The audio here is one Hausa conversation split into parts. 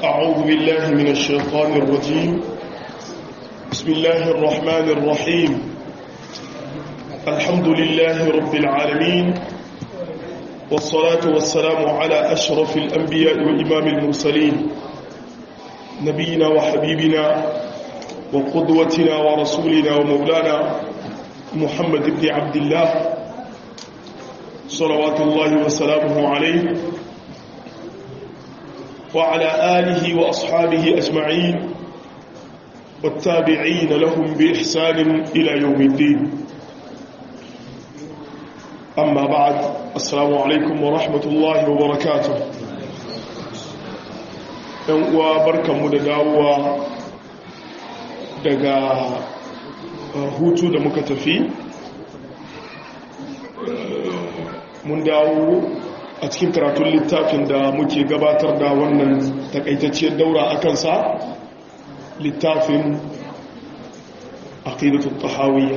أعوذ بالله من الشيطان الرجيم بسم الله الرحمن الرحيم الحمد لله رب العالمين والصلاة والسلام على أشرف الأنبياء وإمام المرسلين نبينا وحبيبنا وقدوتنا ورسولنا ومولانا محمد بن عبد الله صلوات الله وسلامه عليه وعلى آله وأصحابه أجمعين والتابعين لهم بإحسان إلى يوم الدين أما بعد السلام عليكم ورحمة الله وبركاته وبركة مدداوة daga hutu da muka tafi mun dawo a cikin karatun littafin da muke gabatar da wannan takaitacciyar daura a kansa littafin aqidatul tahawiyya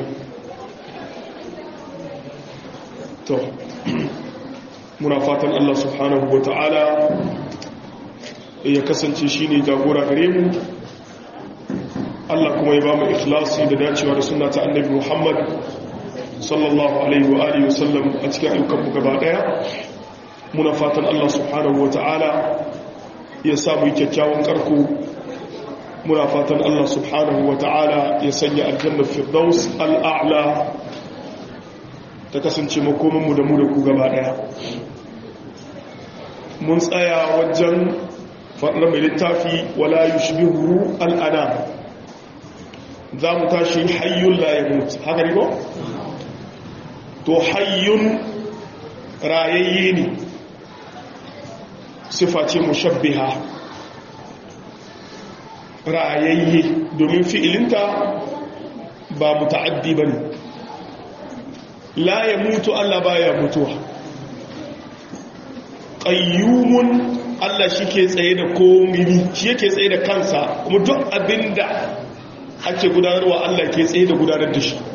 to muna fatan Allah subhanahu wa ta'ala ya kasance shine jagora gare mu Allah kuma ya ba mu ikhlasi da dacewa da sunna ta annabi Muhammad sallallahu alaihi wa alihi wasallam a cikin ayyukan mu gaba daya muna fatan Allah subhanahu wa ta'ala ya samu kyakkyawan karko muna fatan Allah subhanahu wa ta'ala ya sanya aljannar firdaus al'a'la ta kasance makomanmu da mu da ku gaba daya mun tsaya wajen faɗar mai littafi wala yushbihu al'ana za mu tashi hayyun la yamut haka ne ko to hayyun rayayye ne sifa ce mushabbiha rayayye domin fi'ilinta ba muta'addi ba ne la ya mutu Allah ba ya mutuwa ƙayyumun Allah shi ke tsaye da komini shi yake tsaye da kansa kuma duk abinda ake gudanarwa Allah ke tsaye da gudanar da shi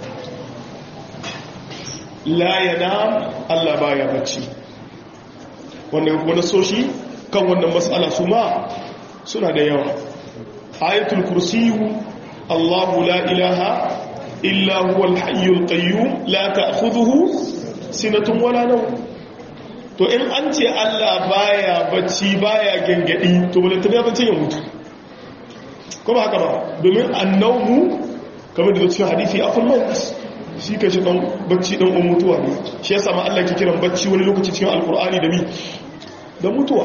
la yana Allah ba ya bacci wanda wani soshi kan wannan matsala su ma suna da yawa ayatul kursiyu Allahu la ilaha illa huwa al-hayyul qayyum la ta'khudhuhu sinatun wala nawm to in an ce Allah baya bacci baya gangadi to balanta ya bacci ya mutu kuma haka ba domin annawmu kamar da cikin hadisi akwai maut shi ka shi dan bacci dan mutuwa ne shi yasa ma Allah ke kiran bacci wani lokaci cikin alqur'ani da mi da mutuwa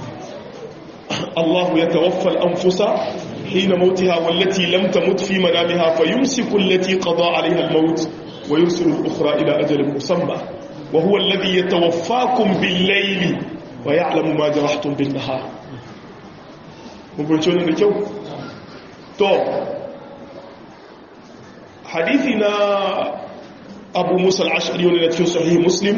Allah ya tawaffa al-anfusa hina mautiha wallati lam tamut fi manamiha fayumsiku allati qada 'alayha al-maut wa yursilu al-ukhra ila ajalin musamma wa huwa alladhi yatawaffakum bil-layli wa ya'lamu ma jarahtum bin-nahar mun gurce ne da kyau to hadithi na Abu Musa al-Ash'ari wanda cikin sahih Muslim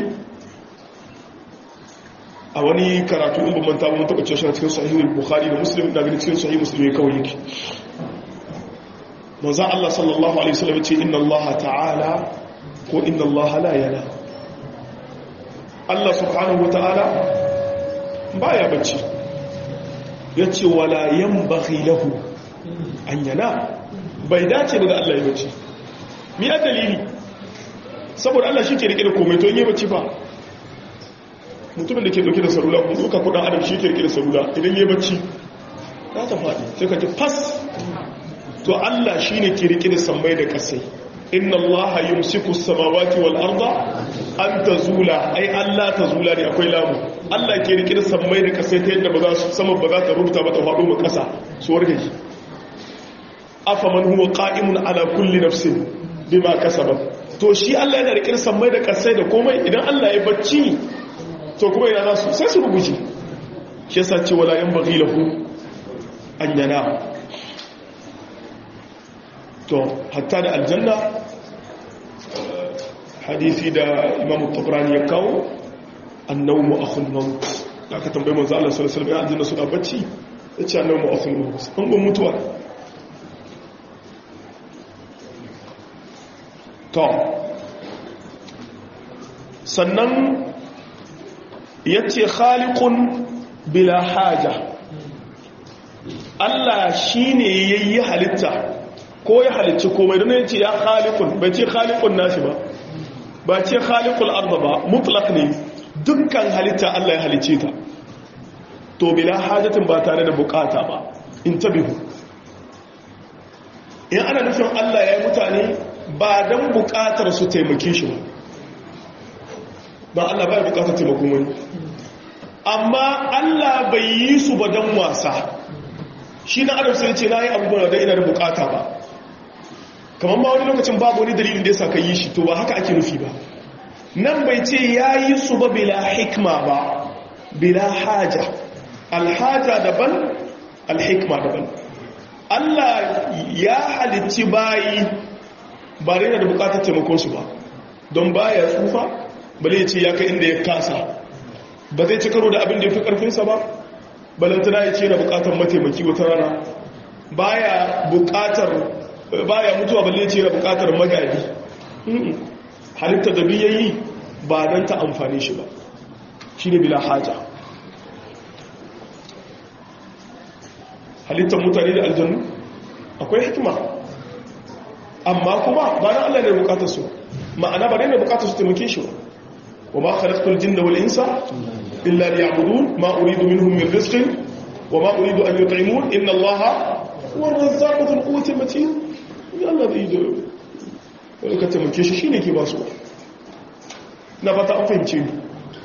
a wani karatu in ban manta mun taba cewa shi cikin sahihul bukhari da muslim da gani cikin sahih muslim kawai yake manzo Allah sallallahu alaihi wasallam ce inna Allah ta'ala ko inna Allah la yana Allah subhanahu wa ta'ala baya bacci yace wala yanbaghi lahu an yana bai dace ba da Allah ya bacci mi a dalili saboda Allah shi ke rike da komai to in yi bacci ba mutumin da ke dauke da salula kuma duka kudin adam shi ke rike da salula idan yi bacci za ta faɗi sai ka ji fas to Allah shi ne ke rike da sammai da ƙasai inna allaha yumsiku samawati wal arda an tazula ai Allah tazula ne akwai lamu Allah ke rike da sammai da ƙasai ta yadda ba za su sama ba za ta rubuta ba ta faɗo ma ƙasa su wargaje afaman huwa qa'imun ala kulli nafsin bima kasabat to shi Allah yana rike da sammai da ƙasai da komai idan Allah ya bacci to kuma yana su sai su rubuce shi yasa ce wala yan baghi lahu an yana to hatta da aljanna hadisi da imam tabrani ya kawo annawmu akhul maut da aka tambaye manzo Allah sallallahu alaihi wasallam ya aljanna suna bacci yace annawmu akhul maut an gun mutuwa to sannan ya ce khaliqun bila haja Allah shine yayi halitta ko ya halicci komai don yace ya khaliqun bai ce khaliqun nashi ba ba ce khaliqul arda ba mutlaq ne dukkan halitta Allah ya halicce ta to bila hajatin ba tare da bukata ba in tabihu in ana nufin Allah ya yi mutane ba don bukatar su taimake shi ba ba Allah ba ya bukatar taimakon wani amma Allah bai yi su ba don wasa shi na adam sai ce na yi abubuwan da ina da bukata ba kamar ma wani lokacin babu wani dalilin da ya sa ka yi shi to ba haka ake nufi ba nan bai ce ya yi su ba bila hikma ba bila haja alhaja daban alhikma daban Allah ya halicci bayi ba da yana da bukatar taimakonsu ba don baya tsufa bale ya ce ya kai inda ya kasa ba zai ci karo da abin da ya fi karfinsa ba balantana ya ce yana bukatar mataimaki wata rana baya bukatar baya mutuwa balle ya ce yana bukatar magadi halitta da biyayi ba don ta amfani shi ba shi ne bila haja halittar mutane da aljannu akwai hikima amma kuma ba na Allah ne bukatar su ma'ana ba ne bukatar su taimake shi wa ma khalaqtul jinna wal insa illa liya'budun ma uridu minhum min rizqin wa ma uridu an yut'imun inna Allaha huwa ar-razzaqu dhul quwwati matin ya Allah da ido wani ka taimake shi shine ke ba su na fata an fahimce ni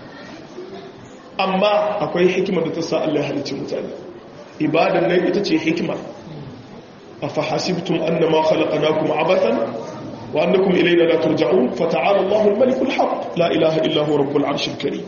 amma akwai hikima da ta sa Allah ya halicci mutane ibadan nan ita ce hikima أفحسبتم أنما خلقناكم عبثا وأنكم إلينا لا ترجعون فتعالى الله الملك الحق لا إله إلا هو رب العرش الكريم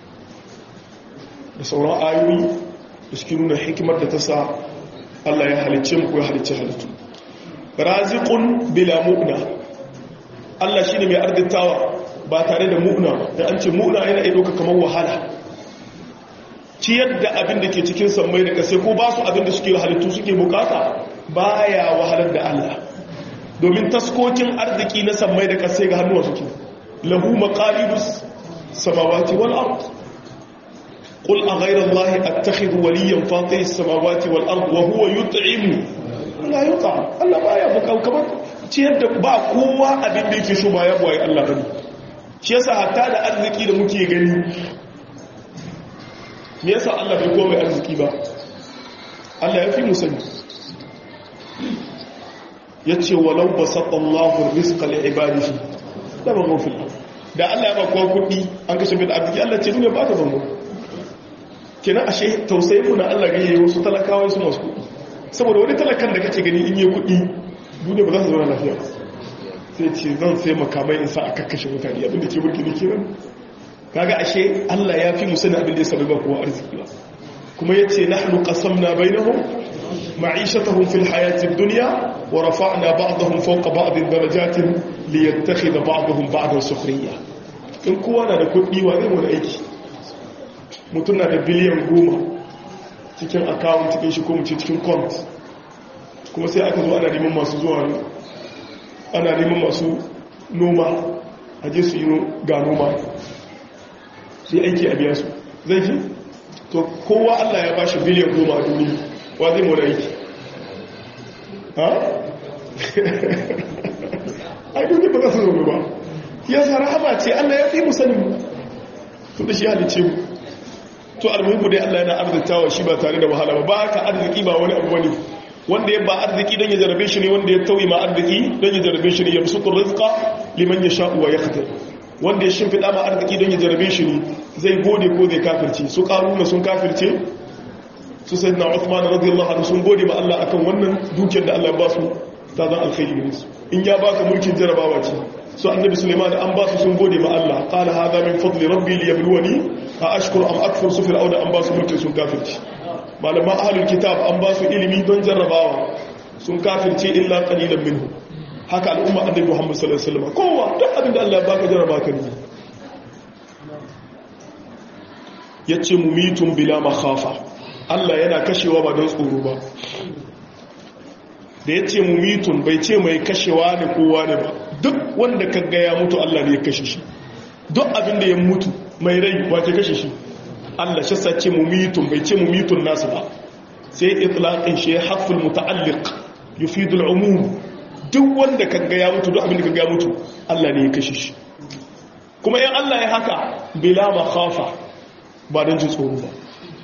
بسورة آيوي يسكنون حكمة تسا الله يحل الشمك ويحل الشهلة رازق بلا مؤنة الله شيني من أرض التاوى باتاري دا مؤنة da an ce mu'na yana iya ɗauka kamar wahala ciyar da abin da ke cikin sammai da kasai ko ba su abin da suke halittu suke bukata baya wahalar da Allah domin taskokin arziki na sammai da kasai ga hannuwa suke lahu maqalidus samawati wal ard qul a ghayra allahi attakhidhu waliyan fatiris samawati wal ard wa huwa yut'imu la yut'am Allah baya bukau kamar ciyar da ba kowa abin da yake so ba ya boye Allah bane shi yasa hatta da arziki da muke gani me yasa Allah bai komai arziki ba Allah ya fi mu sani yace walau basata Allahu rizqa li ibadihi la baghaw fil da Allah ya ba kowa kudi an kashe mai da arziki Allah ce duniya ba ta bango kenan ashe tausayin mu na Allah ga yayi wasu talakawa su masu kudi saboda wani talakan da kake gani in yi kudi duniya ba za su zauna lafiya sai ce zan sai makamai in sa a kakkashe mutane abinda ke burki ne kiran kaga ashe Allah ya fi musulun abin da ya sabi ba kowa arziki ba kuma yace nahnu qasamna bainahum ma'ishatahum fil hayati ad-dunya wa rafa'na ba'dahum fawqa ba'din darajatin liyattakhidha ba'dahum ba'dan sukhriya in kowa na da kuɗi wa zai wani aiki mutum na da biliyan goma cikin account cikin shi ko mu ce cikin account kuma sai aka zo ana neman masu zuwa ana neman masu noma a je su yi ga noma sai aiki a biya su zai fi to kowa allah ya ba shi biliyan goma a duniya wa zai mura aiki ha? ai duniya ba za su zobe ba ya zara hama ce allah ya fi musanin mu to da shi halice mu to almuhimmu dai allah yana arzikawa shi ba tare da wahala ba ba ka arziki ba wani abu wani wanda ya ba arziki don ya jarabe shi ne wanda ya tauye ma arziki don ya jarabe shi ne ya fi rizqa liman ya sha'u wa ya wanda ya shimfiɗa ma arziki don ya jarabe shi ne zai gode ko zai kafirce su ƙaruna sun kafirce su sai na Uthman radiyallahu anhu sun gode ma Allah akan wannan dukiyar da Allah ba su ta zan alkhairi gare su in ya baka mulkin jarabawa ce su annabi Sulaiman an ba su sun gode ma Allah qala hadha min fadli rabbi liyabluwani a ashkuru am akfur su fir'auna an ba su mulkin sun kafirce malaman ahlul kitab an ba su ilimi don jarrabawa sun kafirce illa qalilan minhu haka al'umma annabi Muhammad sallallahu alaihi wasallam kowa duk abin da Allah ya baka jarraba ka ne yace mumitun bila makhafa Allah yana kashewa ba don tsoro ba da yace mumitun bai ce mai kashewa ne kowa ne ba duk wanda kaga ya mutu Allah ne ya kashe shi duk abin da ya mutu mai rai wace kashe shi Allah shi sace mumitun bai ce mumitun nasu ba sai itlaqin shi haful muta'alliq yufidu al'umum duk wanda kaga ya mutu duk abin da kaga ya mutu Allah ne ya kashe shi kuma in Allah ya haka bila makhafa ba don jin tsoro ba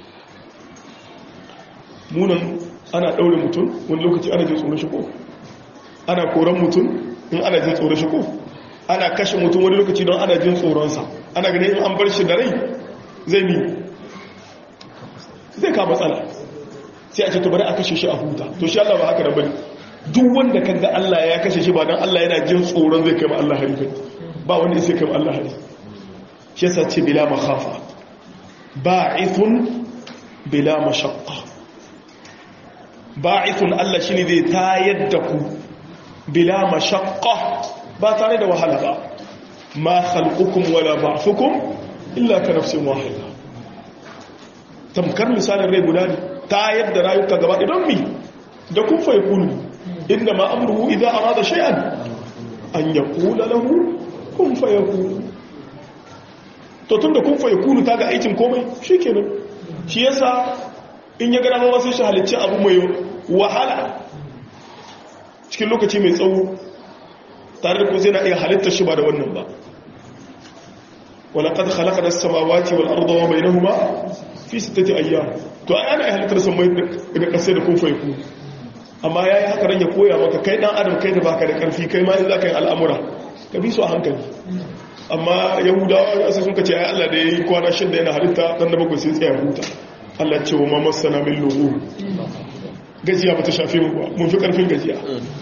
munan ana daure mutum wani lokaci ana jin tsoro shi ko ana koran mutum in ana jin tsoro shi ko ana kashe mutum wani lokaci don ana jin tsoronsa ana ganin in an bar shi da rai zai mi zai ka matsala sai a ce to bari a kashe shi a huta to shi Allah ba haka da bane duk wanda kaga Allah ya kashe shi ba dan Allah yana jin tsoron zai kai ma Allah hari kai ba wanda sai kai ma Allah hari shi yasa ce bila makhafa ba'ithun bila mashaqqa ba'ithun Allah shine zai tayar da ku bila mashaqqa ba tare da wahala ba ma khalqukum wala ba'thukum illa ka nafsin wahida tamkar misalin rai guda ne ta yadda rayuka gaba idan mi da kun fa yakunu inda ma amruhu idza arada shay'an an yaqula lahu kun fa yakunu to tunda kun fa yakunu ta ga aikin komai shikenan shi yasa in ya ga dama sai shi halicci abu mai wahala cikin lokaci mai tsawo tare da ku zai na iya halittar shi ba da wannan ba walaƙad halaka da samawati wal ardawa bai na huma fi sittati ayyam to ai ana halittar samai da ƙasai da kun faiku amma yayi haka ran ya koya maka kai dan adam kai da baka da ƙarfi kai ma in za ka yi al'amura ka bi su a hankali amma yahudawa ya sai sun ka ce ai Allah da yayi kwana shida yana halitta dan da bakwai sai tsaya huta Allah ce wa ma masana min lugu gajiya ba ta shafe mu ba mun fi ƙarfin gajiya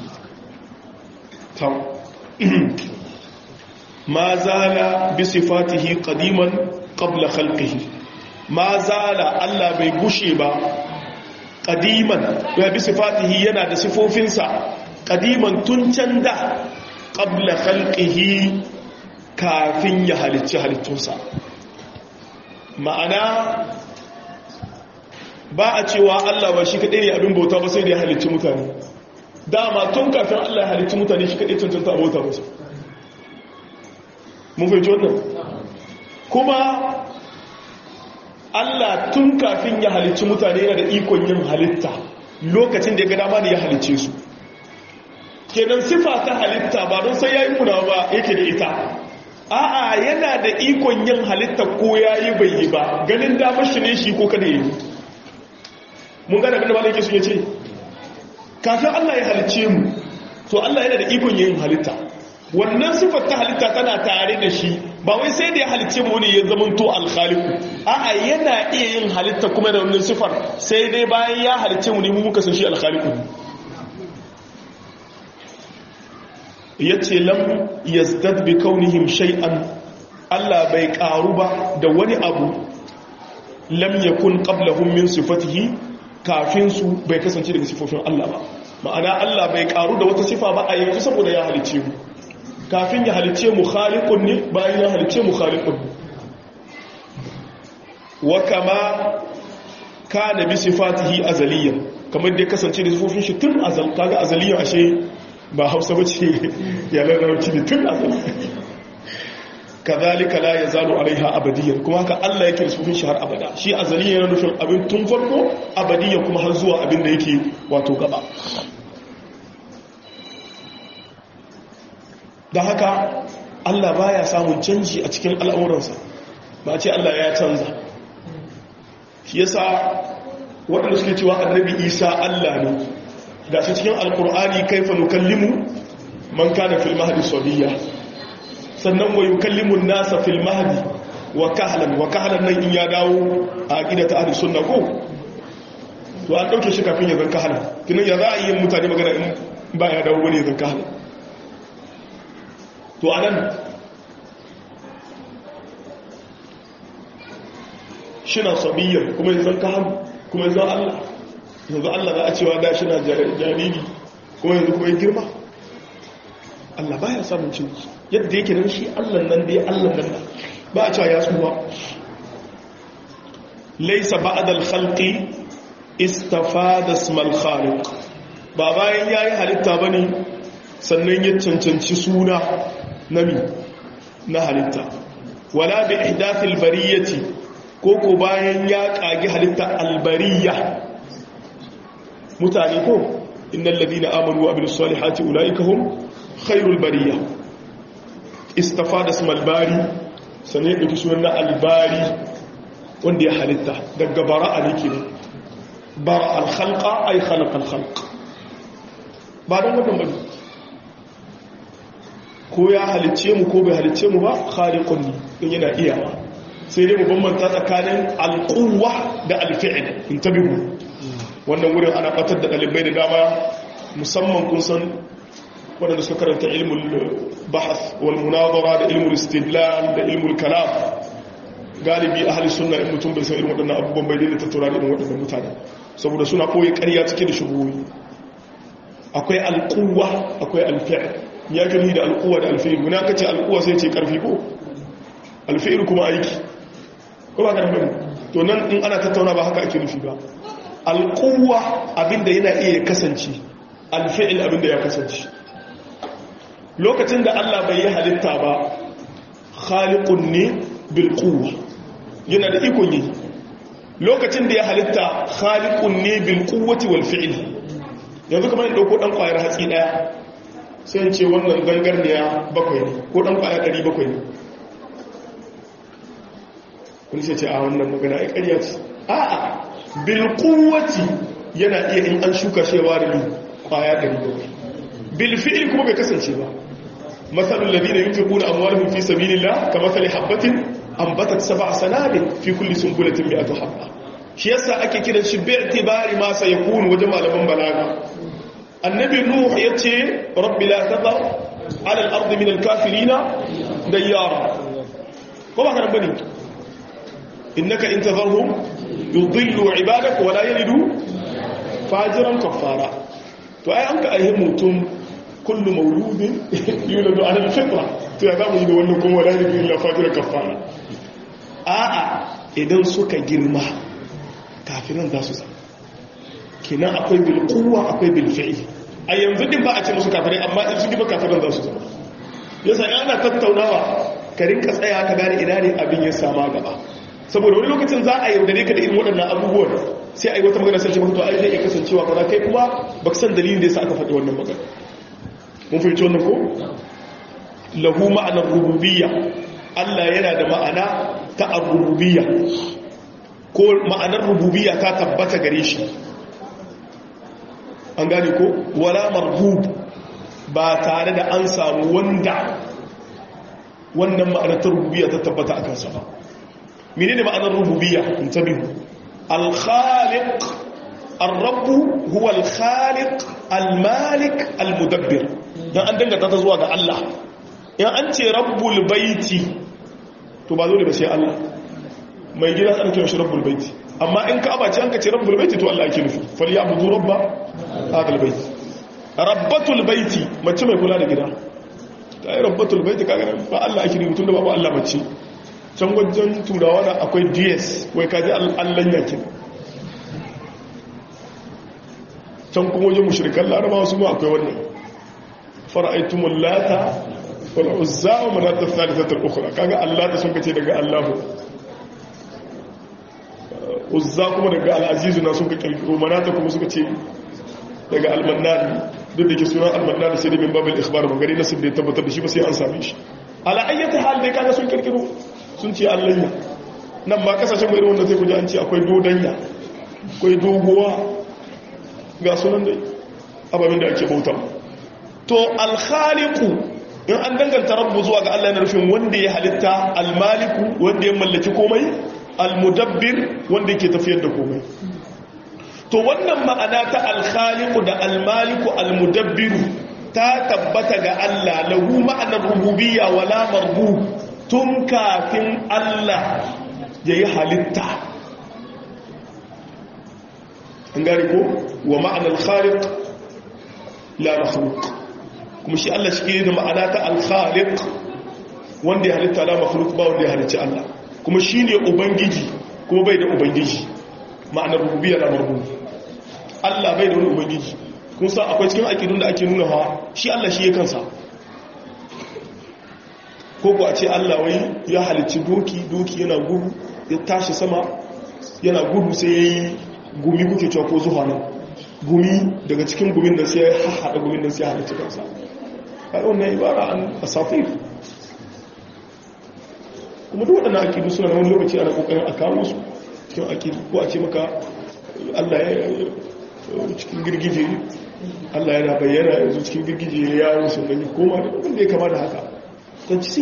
ما زال بصفاته قديما قبل خلقه ما زال الله bai gushe ba qadiman ya bi sifatihi yana da sifofinsa qadiman tun can da qabla khalqihi kafin ya halicci halittunsa ma'ana ba a cewa Allah ba shi kadai ne abin bauta ba sai da ya halicci mutane dama tun kafin Allah ya halicci mutane shi kadai cancanta abota musu mun fahimci wannan kuma Allah tun kafin ya halicci mutane yana da ikon yin halitta lokacin da ya ga dama da ya halicce su kenan sifa ta halitta ba don sai yayi kuna ba yake da ita a'a yana da ikon yin halitta ko yayi bai yi ba ganin damar shi ne shi ko kada yi mun gane abin da malai yake so ya ce kafin Allah ya halicce mu to Allah yana da ikon yin halitta wannan sifar ta halitta tana tare da shi ba wai sai da ya halicce mu ne ya zamanto alkhaliku a'a yana iya yin halitta kuma da wannan sifar sai dai bayan ya halicce mu ne mu muka san shi alkhaliku yace lam yazdad bi kaunihim shay'an Allah bai karu ba da wani abu lam yakun qablahum min sifatihi kafin su bai kasance daga sifofin Allah ba ma'ana Allah bai karu da wata sifa ba a yanzu saboda ya halicce mu kafin ya halicce mu khaliqun ne bayan ya halicce mu khaliqun ne wa kama kana bi sifatihi azaliyan kamar da ya kasance da sifofin shi tun azal kaga azaliyan ashe ba Hausa bace ya lalauci ne tun azal kadhalika la yazalu alaiha abadiyan kuma haka Allah yake da sifofin shi har abada shi azaliyan yana nufin abin tun farko abadiyan kuma har zuwa abin da yake wato gaba da haka Allah baya samun canji a cikin al'amuransa ba ce Allah ya canza shi yasa waɗanda suke cewa annabi isa Allah ne da shi cikin alkur'ani kaifa nukallimu man kana fil mahdi sabiya sannan wa yukallimu nasa fil mahdi wa kahlan wa kahlan nan in ya dawo a aqidata ahli sunna ko to an dauke shi kafin ya zan kahlan kinan ya za a yi mutane magana in ba ya dawo wani ya zan kahlan to anan shina sabiyyar kuma yanzu ka hannu kuma yanzu Allah yanzu Allah za a cewa da shina jariri kuma yanzu kuma ya girma Allah baya samun cin yadda yake nan shi Allah nan dai Allah nan ba a cewa ya tsuwa laisa ba'da al-khalqi istafada ismal khaliq ba bayan yayi halitta bane sannan ya cancanci suna nami na halitta wala bi ihdathil bariyati ko ko bayan ya kagi halitta albariya mutane ko innal ladina amanu wa amilus salihati ulaika hum khairul bariya istafada ismal bari sanai da sunan na albari wanda ya halitta daga bara'a ne kenan bara al-khalqa ay khalaqa al-khalq ba dan wannan bane ko ya halicce mu ko bai halicce mu ba khaliqun ne in yana iyawa sai dai mu bambanta tsakanin alquwa da alfi'l intabihu wannan wurin ana batar da dalibai da dama musamman kun san wadanda suka karanta ilmul bahth wal munazara da ilmul istidlal da ilmul kalam galibi ahli sunna in mutum bai san irin waɗannan abubuwan bai daina tattauna da irin waɗannan mutane saboda suna koyi ƙarya cike da shubuhoyi akwai alquwa akwai alfi'l ya gani da alquwa da alfi'l muna kace alquwa sai ce karfi ko alfi'l kuma aiki ko ba karfi to nan in ana tattauna ba haka ake nufi ba alquwa abinda yana iya kasance alfi'l abinda ya kasance lokacin da Allah bai yi halitta ba khaliqun ne bil quwwa yana da ikon yi lokacin da ya halitta khaliqun ne bil quwwati wal fi'l yanzu kamar dauko dan kwayar hatsi daya sai ce wannan zangarniya bakwai ne ko dan kwaya 700 ne kun sai ce a wannan magana ai ƙarya ce a'a bil quwwati yana iya in an shuka shewa da kwaya 700 bil fi'l kuma bai kasance ba مثل الذين ينفقون أموالهم في سبيل الله كمثل حبة أنبتت سبع سنابل في كل سنبلة مئة حبة shi yasa ake kiran shi bi itibari ma sayakun wajen malaman balaga annabi nuh yace rabbi la tadhar ala al-ardi min al-kafirina dayyara ko ba kana bane innaka in tadharhum yudillu ibadak wa la yalidu fajiran kafara to ai an ka aihe mutum kullu mauludin yuladu ala al-fitra to ya zamu yi da wannan kuma wala yalidu illa fajiran kafara a'a idan suka girma kafiran za su zama kenan akwai bilkuwa akwai bilfi'i a yanzu din ba a ce musu kafirai amma in su gaba kafiran za su zama yasa yana tattaunawa ka rinka tsaya ka gane ina ne abin ya sama gaba saboda wani lokacin za a yaudare ka da irin waɗannan abubuwan sai a yi wata magana sai ce to ai zai iya kasancewa kaza kai kuma ba san dalilin da yasa aka faɗi wannan magana mun fahimci wannan ko lahu ma'anar rububiyya Allah yana da ma'ana ta ar-rububiyya ko ma'anar rububiya ta tabbata gare shi an gane ko wala marbub ba tare da an samu wanda wannan ma'anar ta rububiya ta tabbata a kansa ba menene ma'anar rububiya in tabihu al-khaliq ar-rabb huwa al-khaliq al-malik al-mudabbir dan an dangata ta zuwa ga Allah in an ce rabbul baiti to ba zo da sai Allah mai gida an kira shi rabbul baiti amma in ka abace an ka ce rabbul baiti to Allah ake nufi fal ya'budu rabba hadal baiti rabbatul baiti mace mai kula da gida ta yi rabbatul baiti kaga ba Allah ake nufi tunda babu Allah mace can wajen turawa da akwai DS wai kaji Allah yake can kuma wajen mushrikan larabawa su ma akwai wannan fara'aitumul lata wal uzza wa manat ath-thalithah al-ukhra kaga Allah ta sun kace daga Allahu uzza kuma daga al'azizu na suka kirkiro manata kuma suka ce daga almannani duk da ke sunan almannani sai da min babin ikhbar magari na sun da ya tabbatar da shi ba sai an same shi ala ayyata hal dai kaga sun kirkiro sun ce allanya nan ba kasashen mai wanda sai kuje an ce akwai dodanya akwai doguwa ga sunan dai ababin da ake bauta to alkhaliku in an danganta rabbu zuwa ga Allah na rufin wanda ya halitta almaliku wanda ya mallaki komai almudabbir wanda yake tafiyar da komai to wannan ma'ana ta alkhaliqu da almaliku almudabbiru ta tabbata ga Allah lahu ma'anar rububiyya wala marbu tun kafin Allah yayi halitta an gari ko wa ma'anar khaliq la makhluq kuma shi Allah shi da ma'ana ta alkhaliq wanda ya halitta la makhluq ba wanda ya halicci Allah kuma shi ne ubangiji kuma bai da ubangiji ma'anar rububiyar da marbu Allah bai da wani ubangiji kun sa akwai cikin akidun da ake nuna hawa shi Allah shi ya kansa ko ku a ce Allah wai ya halicci doki doki yana gudu ya tashi sama yana gudu sai ya yi gumi kuke cewa ko zuwa nan gumi daga cikin gumin da sai ya haɗa gumin da sai ya halitta kansa a wannan ibara an asafir kuma duk waɗannan akidu suna wani lokaci ana ƙoƙarin a kawo su cikin akidu ko a ce maka allah ya cikin girgije allah yana bayyana yanzu cikin girgije ya yawon sannan ya koma da wanda ya kama da haka don ci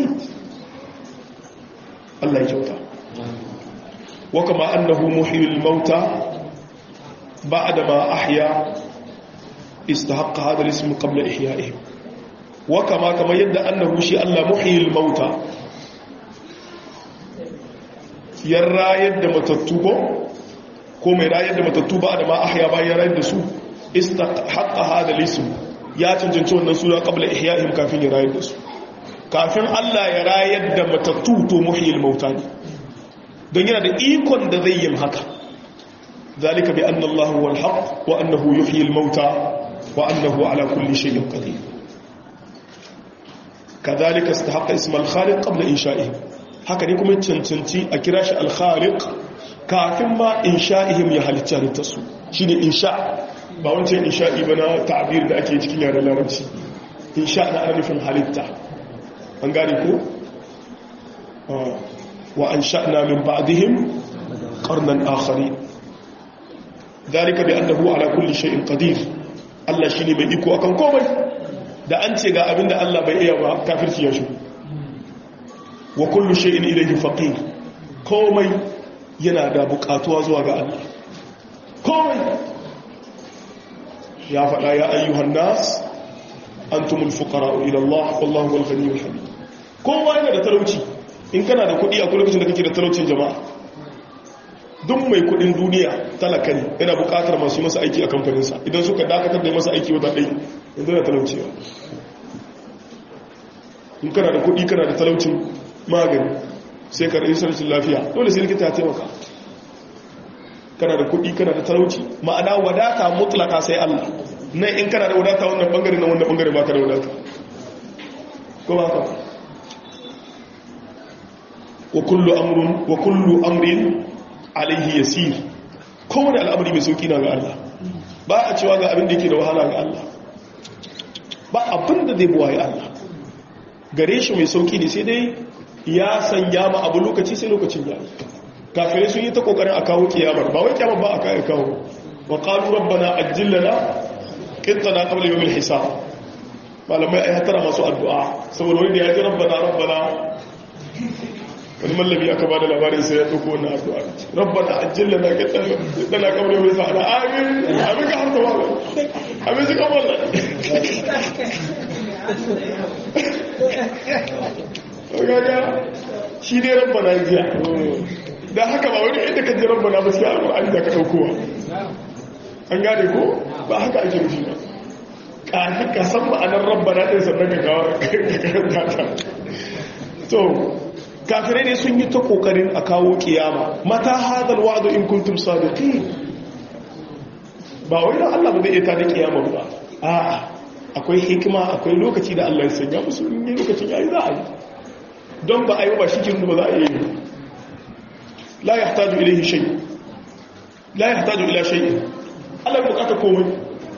allah ya kyauta wa kama annahu muhyil mauta ba'da ma ahya istahaqqa hadha al-ism qabla ihya'ihim wa kama kama yadda annahu shi allah muhyil mauta yan rayar da matattu ko ko mai rayar da matattu ba da ma ahya bayan rayar da su istahaqqa hada lism ya cancanci wannan suna qabla ihya'ihim kafin ya rayar da su kafin Allah ya rayar da matattu to muhyil mauta ne don yana da ikon da zai yi haka zalika bi anna Allah huwa al-haq wa annahu yuhyi al-mauta wa annahu ala kulli shay'in qadir kadhalika istahaqqa isma al-khaliq qabla insha'ihim haka ne kuma cancanci a kira shi alkhaliq kafin ma insha'ihim ya halitta halittarsu shi ne insha ba wancan insha'i ba na ta'abir da ake cikin yaren larabci insha na ana nufin halitta an gane ko wa an sha'na min ba'dihim qarnan akhari dalika bi annahu ala kulli shay'in qadir Allah shine mai iko akan komai da an ce ga abinda Allah bai iya ba kafirci ya shigo wa kullu shay'in ilayhi faqir komai yana da bukatuwa zuwa ga Allah komai ya faɗa ya ayyuhan nas antumul fuqara'u ila Allah wallahu wal ghaniyyul hamid kowa yana da talauci in kana da kuɗi a lokacin da kake da talaucin jama'a duk mai kuɗin duniya talaka ne yana bukatar masu masa aiki a kamfaninsa idan suka dakatar da masa aiki wata ɗai yanzu da talauci in kana da kuɗi kana da talaucin magani sai ka rayu sarcin lafiya dole sai likita ya taimaka kana da kuɗi kana da talauci ma'ana wadata mutlaka sai Allah nan in kana da wadata wannan bangare na wannan bangare baka da wadata ko ba ka wa kullu amrun wa kullu amrin alaihi yasir kowane al'amari mai sauki na ga Allah ba a cewa ga abin da yake da wahala ga Allah ba abin da zai buwaye Allah gare shi mai sauki ne sai dai ya sanya ma abu lokaci sai lokacin ya yi kafirai sun yi ta kokarin a kawo kiyamar ba wai kiyamar ba a kawo kawo wa qalu rabbana ajjilna qittana qabla yawm al-hisab malamai ai hatara masu addu'a saboda wanda ya ji rabbana rabbana wani mallami aka bada labarin sai ya dauko wannan addu'a rabbana ajjilna qittana qabla yawm al-hisab amin amin ka harta wala amin shi kamar gaga shi ne rabbana jiya da haka ba wani inda kan ji rabbana ba sai alƙur'ani da ka ɗaukowa an gane ko ba haka ake nufi ba ƙafi ka san ma'anar rabbana ɗin sannan ka kawo karanta ta to kafirai ne sun yi ta ƙoƙarin a kawo ƙiyama mata hadal wa'adu in kuntum sadiqin ba wai da Allah ba zai iya ta da ƙiyama ba a'a akwai hikima akwai lokaci da Allah ya sanya musu in yi lokacin yayi za a yi don ba a yi ba shi kirin ba za a yi la ya hataju ilaihi shay la ya hataju ila shay Allah ya bukata komai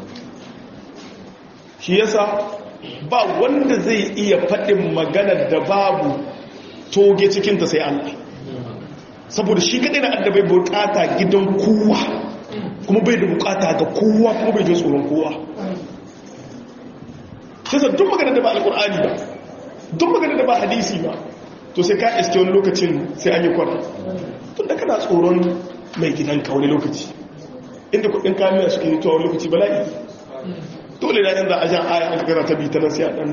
shi yasa ba wanda zai iya faɗin maganar da babu toge cikinta sai Allah saboda shi kadai na addabai bukata gidan kowa kuma bai da bukata ga kowa kuma bai jin tsoron kowa sai duk magana da ba alkur'ani ba duk magana da ba hadisi ba to sai ka iske wani lokacin sai an yi kwana tun da kana tsoron mai gidanka wani lokaci inda kudin kamiya suke yi wani lokaci bala'i dole na yanzu a jan aya an kakara ta bi ta nan sai a dan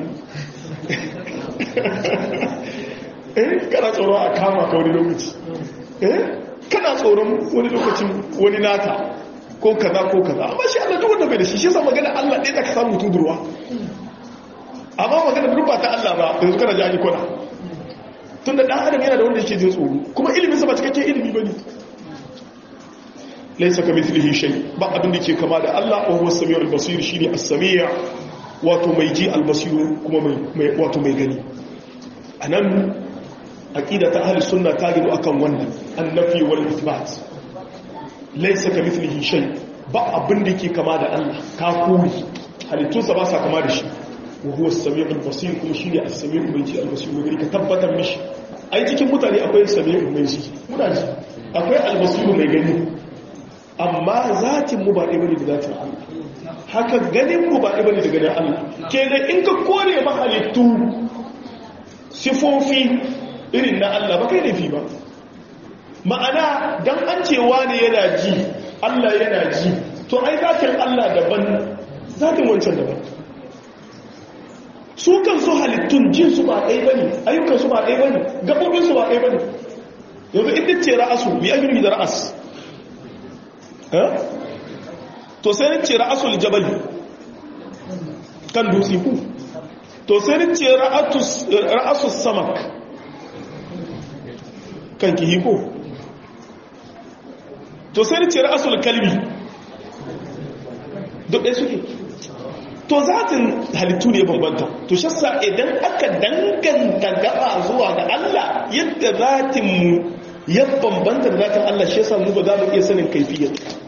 eh kana tsoron a kama ka wani lokaci eh kana tsoron wani lokacin wani nata ko kaza ko kaza amma shi Allah duk wanda bai da shi shi yasa magana Allah ɗaya da ka samu tudurwa amma magana duk ba ta Allah ba yanzu kana ji kwana tun da ɗan adam yana da wanda yake jin tsoro kuma ilimin sa ba cikakken ilimi ba ne laisa ka mithlihi shay ba abin da ke kama da Allah wa huwa as-sami'u al-basir shine as-sami' wato mai ji al-basir kuma mai wato mai gani anan aqida ta ahli sunna ta gido akan wannan annafi wal ithbat laisa ka mithlihi shay ba abin da yake kama da Allah ka kori halittunsa ba sa kama da shi wa huwa as-sami'ul basir kuma shine as-sami'ul mai ji al-basir wani ka tabbatar mishi ai cikin mutane akwai sami'ul mai ji muna ji akwai al-basir mai gani amma zatin mu ba ɗaya bane da zatin Allah haka ganin mu ba ɗaya bane da ganin Allah kenan in ka kore mahalittu sifofi irin na Allah ba kai laifi ba ma'ana dan an cewa ne yana ji Allah yana ji to ai zatin Allah daban zatin wancan daban su kan su halittun jin su ba ɗaya bane ayyukan su ba ɗaya bane gabobin su ba ɗaya bane yanzu inda ce ra'asu bi ajri da ra'as to sai ni ce ra'asul jabal kan dutse ku to sai ni ce ra'asus samak kan kihi ko to sai ni ce ra'asul kalbi duk ɗaya suke to zatin halittu ne bambanta to shassa idan aka danganta gaba zuwa ga Allah yadda zatinmu ya bambanta da zatin Allah shi yasa mu ba za mu iya sanin kaifiyar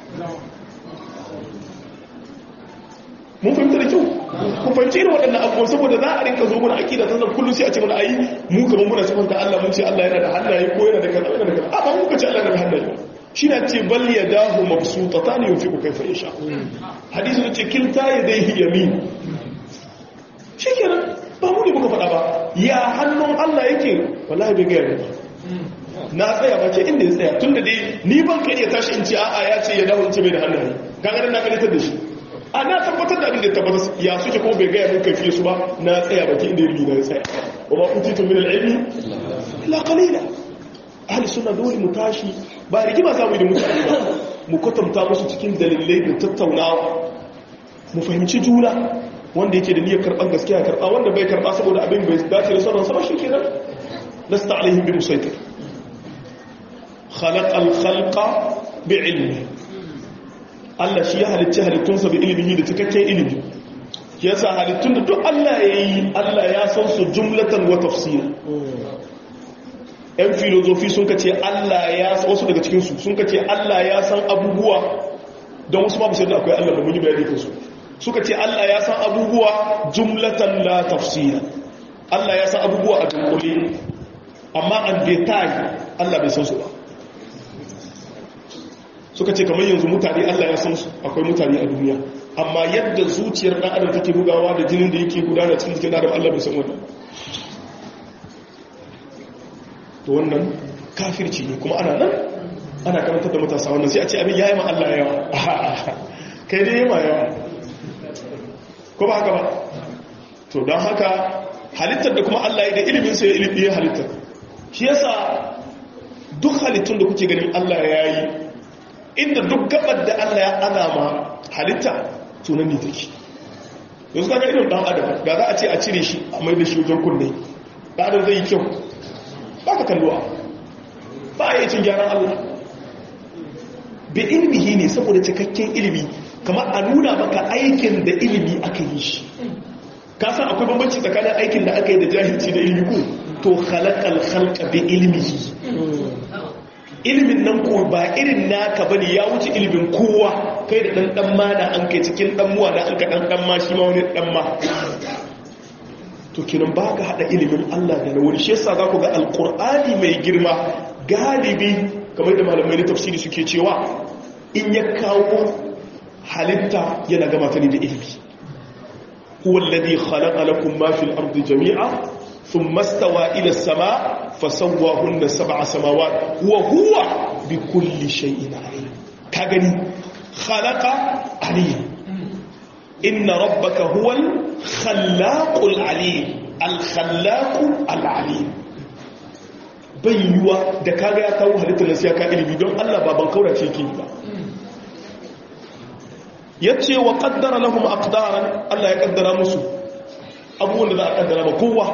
mun fahimta da kyau ku fahimci irin waɗannan abubuwan saboda za a rinka zo mana akida ta zan kullum sai a ce mana ayi mu kamar muna sifanta Allah mun ce Allah yana da hannaye ko yana da kaza yana da kaza amma muka ce Allah yana da hannaye shi na ce bal ya dahu mabsuta ta ne yufi kai fa yasha hadisi ne ce kilta yadayhi yamin shi kenan ba mu ne muka faɗa ba ya hannun Allah yake wallahi bai ga ba na tsaya ba ce inda ya tsaya tunda dai ni ban kai ya tashi in ce a'a ya ce ya dawo in ce bai da hannaye kaga na kalitar da shi a na tabbatar da abin da tabbatar ya suke kuma bai gaya min kaifiye su ba na tsaya baki inda ilmi na ya tsaya wa ma utitu min al-ilmi illa qalila ahli sunna dole mu tashi ba rigima za mu yi da mutane ba mu kwatanta musu cikin dalilai da tattaunawa mu fahimci juna wanda yake da niyyar karɓar gaskiya karɓa wanda bai karɓa saboda abin bai dace da sauran sama shikenan lasta alaihim bi musaitir khalaqa al-khalqa bi ilmi Allah shi ya halicci halittunsa bi ilimi da cikakken ilimi ya sa halittun da duk Allah ya yi Allah ya san su jumlatan wa tafsira ‘yan filozofi sun kace Allah ya san wasu daga cikinsu sun kace Allah ya san abubuwa don wasu ma da akwai Allah da mun yi bayani kansu suka ce Allah ya san abubuwa jumlatan la tafsira Allah ya san abubuwa a dunkule amma an detail Allah bai san su ba suka ce kamar yanzu mutane Allah ya san su akwai mutane a duniya amma yadda zuciyar dan adam take bugawa da jinin da yake gudana cikin jikin adam Allah bai san wannan to wannan kafirci ne kuma ana nan ana karantar da matasa wannan sai a ce abin yayi ma Allah yawa kai dai yayi ma yawa ko ba haka ba to don haka halittar da kuma Allah ya da ilimin sa ya ilimi ya halittar shi yasa duk halittun da kuke ganin Allah ya yi inda duk gabar da Allah ya ana ma halitta tunan ne take yanzu kaga irin dan adam da za a ce a cire shi a mai da shi wajen kunne dan adam zai yi kyau ba ka kalluwa ba ya cin gyaran Allah bi ilmihi ne saboda cikakken ilimi kamar a nuna maka aikin da ilimi aka yi shi ka san akwai bambanci tsakanin aikin da aka yi da jahilci da ilimi ko to khalaqal khalqa bi ilmihi ilimin nan ko ba irin naka bane ya wuce ilimin kowa kai da dan dan ma da an kai cikin dan muwa da an ka dan dan ma shi ma wani dan ma to kinan baka hada ilimin Allah da wani shi yasa zaku ga alqur'ani mai girma galibi kamar da malamai na tafsiri suke cewa in ya kawo halitta yana gama ta ne da ilimi huwa alladhi khalaqa lakum ma fil ardi jami'a ثم استوى إلى السماء فسواهن سبع سماوات وهو بكل شيء عليم كغني خلق عليم إن ربك هو الخلاق العليم الخلاق العليم bayyuwa da kaga ya kawo halittar nasiya ka ilimi don Allah baban kaura ce ke ba yace wa qaddara lahum aqdaran Allah ya kaddara musu abubuwan da za a kaddara ba kowa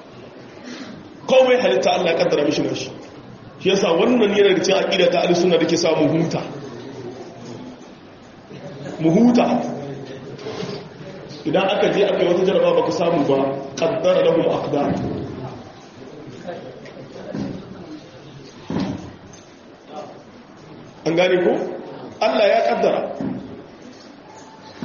komai halitta Allah ya kaddara mishi na shi shi yasa wannan yana da cikin aqida ta al-sunna dake sa mu huta mu huta idan aka je aka yi wata jaraba ba ku samu ba qaddara lahum aqdar an gane ko Allah ya kaddara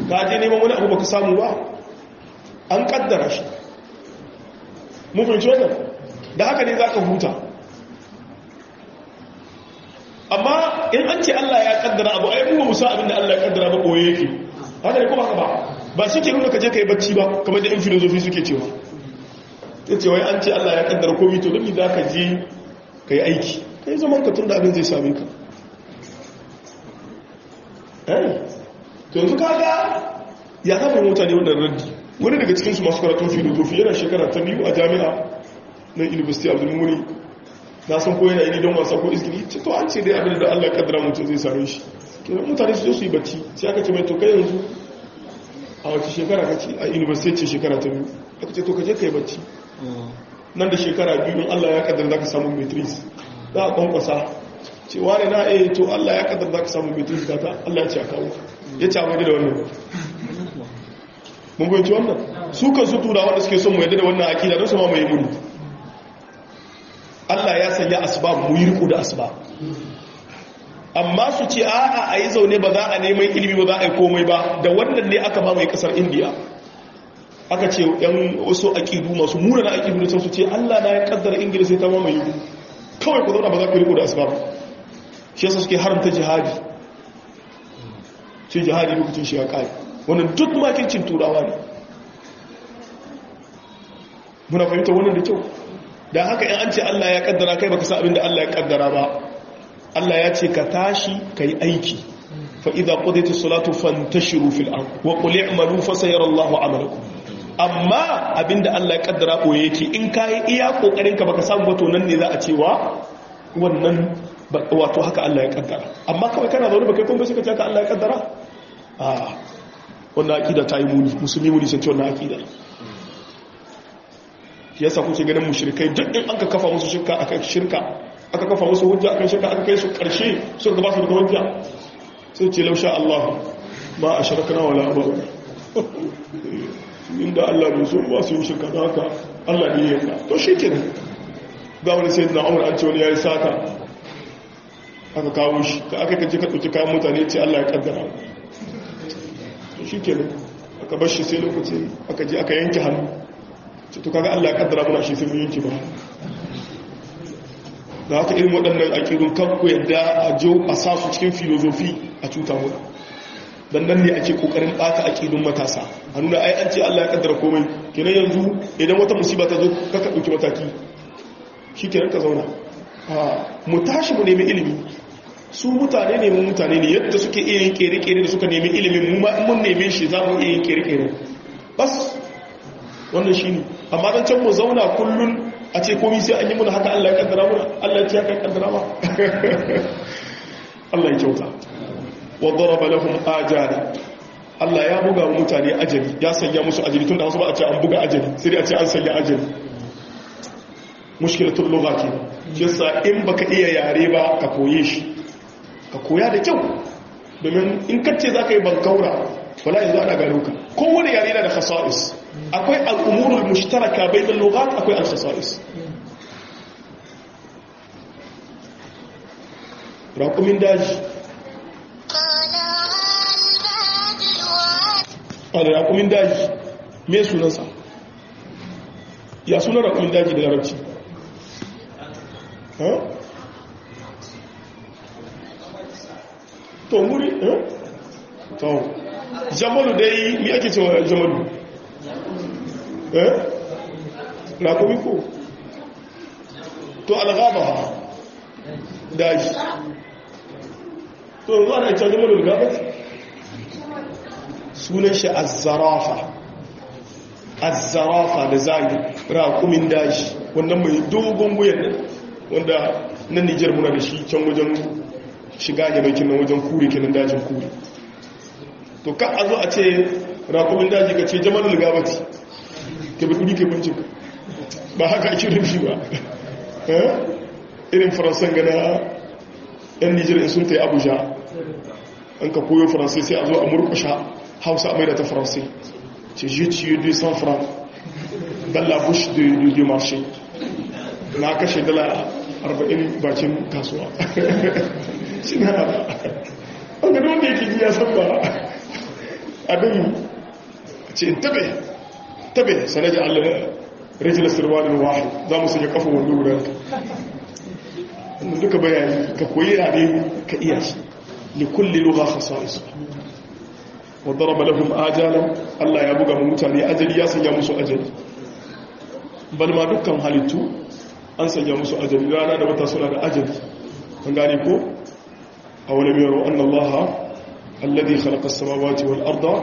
ka je neman wani abu baka samu ba an kaddara shi mun fahimci wannan da haka ne za ka huta amma in an ce Allah ya kaddara abu ai mu musa abin da Allah ya kaddara ba koye yake haka ne kuma haka ba ba shi ke nuna ka je ka yi bacci ba kamar da in filozofi suke cewa ya ce wai an ce Allah ya kaddara komi to don za ka je ka yi aiki ka yi zaman ka tun da abin zai same ka to yanzu kaga ya zama mutane wannan raddi wani daga cikinsu masu karatun filozofi yana shekara ta biyu a jami'a na university of muni na san ko yana yi don wasa ko izgiri ce to an ce dai abin da Allah ya kaddara mutum zai same shi kenan mutane su zo su yi bacci sai aka ce mai to kai yanzu a wace shekara kace a university ce shekara ta biyu aka ce to kaje kai bacci nan da shekara biyu in Allah ya kaddara zaka samu matrix za a kwankwasa ce wani na eh to Allah ya kaddara zaka samu matrix ka ta Allah ya ce a kawo ya ce amai da wannan mun goyi wannan su kan su tura wanda suke son mu yadda da wannan akida don su ma mai muni Allah ya sanya asbab mu yi riko da asbab amma su ce a'a a yi zaune ba za a neman ilimi ba za a yi komai ba da wannan ne aka mamaye kasar indiya aka ce yan wasu aƙidu masu mura na aƙidu da su ce allah na ya kaddara ingila sai ta mamaye kawai ku zauna ba za ku riko da asbab shi yasa suke haramta jihadi ce jihadi lokacin shi ya ƙari wannan duk makincin turawa ne muna fahimta wannan da kyau da haka in an ce allah ya kaddara kai baka sa abin da allah ya kaddara ba Allah ya ce ka tashi ka yi aiki fa'iza ƙudaita salatu fantashiru fil'an wa ƙuli amalu fasayar Allah amalaku amma abinda Allah ya ƙaddara ɓoye yake in ka yi iya ƙoƙarin ka baka samu wato nan ne za a cewa wannan wato haka Allah ya ƙaddara amma kawai kana zaune baka kuma suka ce haka Allah ya ƙaddara a wannan aƙida ta yi muni musulmi muni sun ce wannan aƙida yasa kuke ganin mushrikai duk in an ka kafa musu shirka akan shirka aka kafa musu hujja akan shirka aka kai su karshe suka ba su da hujja sai ce lausha Allah ma a shirkana wala ba inda Allah bai so ba su yi shirka da haka Allah ne ya ka to shi kenan ga wani sai na umar an ce wani ya yi sata aka kawo shi ka aka kaje ka ɗauki kayan mutane ce Allah ya kaddara to shi kenan aka bar shi sai lokaci aka je aka yanke hannu ce to kaga Allah ya kaddara muna shi sai mun yanke ba da haka irin waɗannan aƙidun kanku yadda a jo a sa su cikin filozofi a cuta mu dan nan ne ake kokarin ɓata aƙidun matasa a nuna ai an ce Allah ya kaddara komai kenan yanzu idan wata musiba ta zo kaka ɗauki mataki shi kenan ka zauna mu tashi mu nemi ilimi su mutane ne mun mutane ne yadda suke iya yin kere-kere da suka nemi ilimin mu ma mun neme shi za mu iya yin kere-kere bas wannan shi ne amma don can mu zauna kullum a ce komi sai an yi muna haka Allah ya kaddara muna Allah ya ce haka kaddara ma Allah ya kyauta wa daraba lahum ajala Allah ya buga wa mutane ajali ya sanya musu ajali tunda wasu ba a ce an buga ajali sai dai a ce an sanya ajali mushkilatul lugha ke shi yasa in baka iya yare ba ka koye shi ka koya da kyau domin in kace zaka yi bankaura wala yanzu ana gano ka kowane yare yana da khasa'is akwai al'umurul mushtaraka bainal lughat akwai al-khasa'is raƙumin daji a da raƙumin daji me sunansa ya sunan raƙumin daji da larabci to muri to jamalu dai mi ake cewa jamalu eh raƙumi ko to algaba daji to zuwa na ita jamalu algaba sunan shi azzarafa azzarafa da zagi raƙumin daji wannan mai dogon wuyan nan wanda nan nijar muna da shi can wajen shiga ne mai kinan wajen kure kinan dajin kure to ka a zo a ce raƙumin daji ka ce jamalul gabati ka bi kudi ke bincin ba haka ake rufi ba irin faransan gana yan nijar in sun ta yi abuja an ka koyo faransai sai a zo a murkusha hausa a maida ta faransai ce je ciye 200 francs dans la bouche du marché na kashe dala 40 bakin kasuwa shi na ba an gado wanda yake ji ya san ba abin ce in tabe tabe sanaji allah rijiyar sirwanin wahi za mu sanya kafa wani wurin duka bayani ka koyi yare ka iya shi likulli lugha khasa'is wa daraba lahum ajalan Allah ya buga mu mutane ajali ya sanya musu ajali bal ma dukkan halittu an sanya musu ajali rana da wata suna da ajali an gane ko awalam yaro anna Allah alladhi khalaqa as-samawati wal arda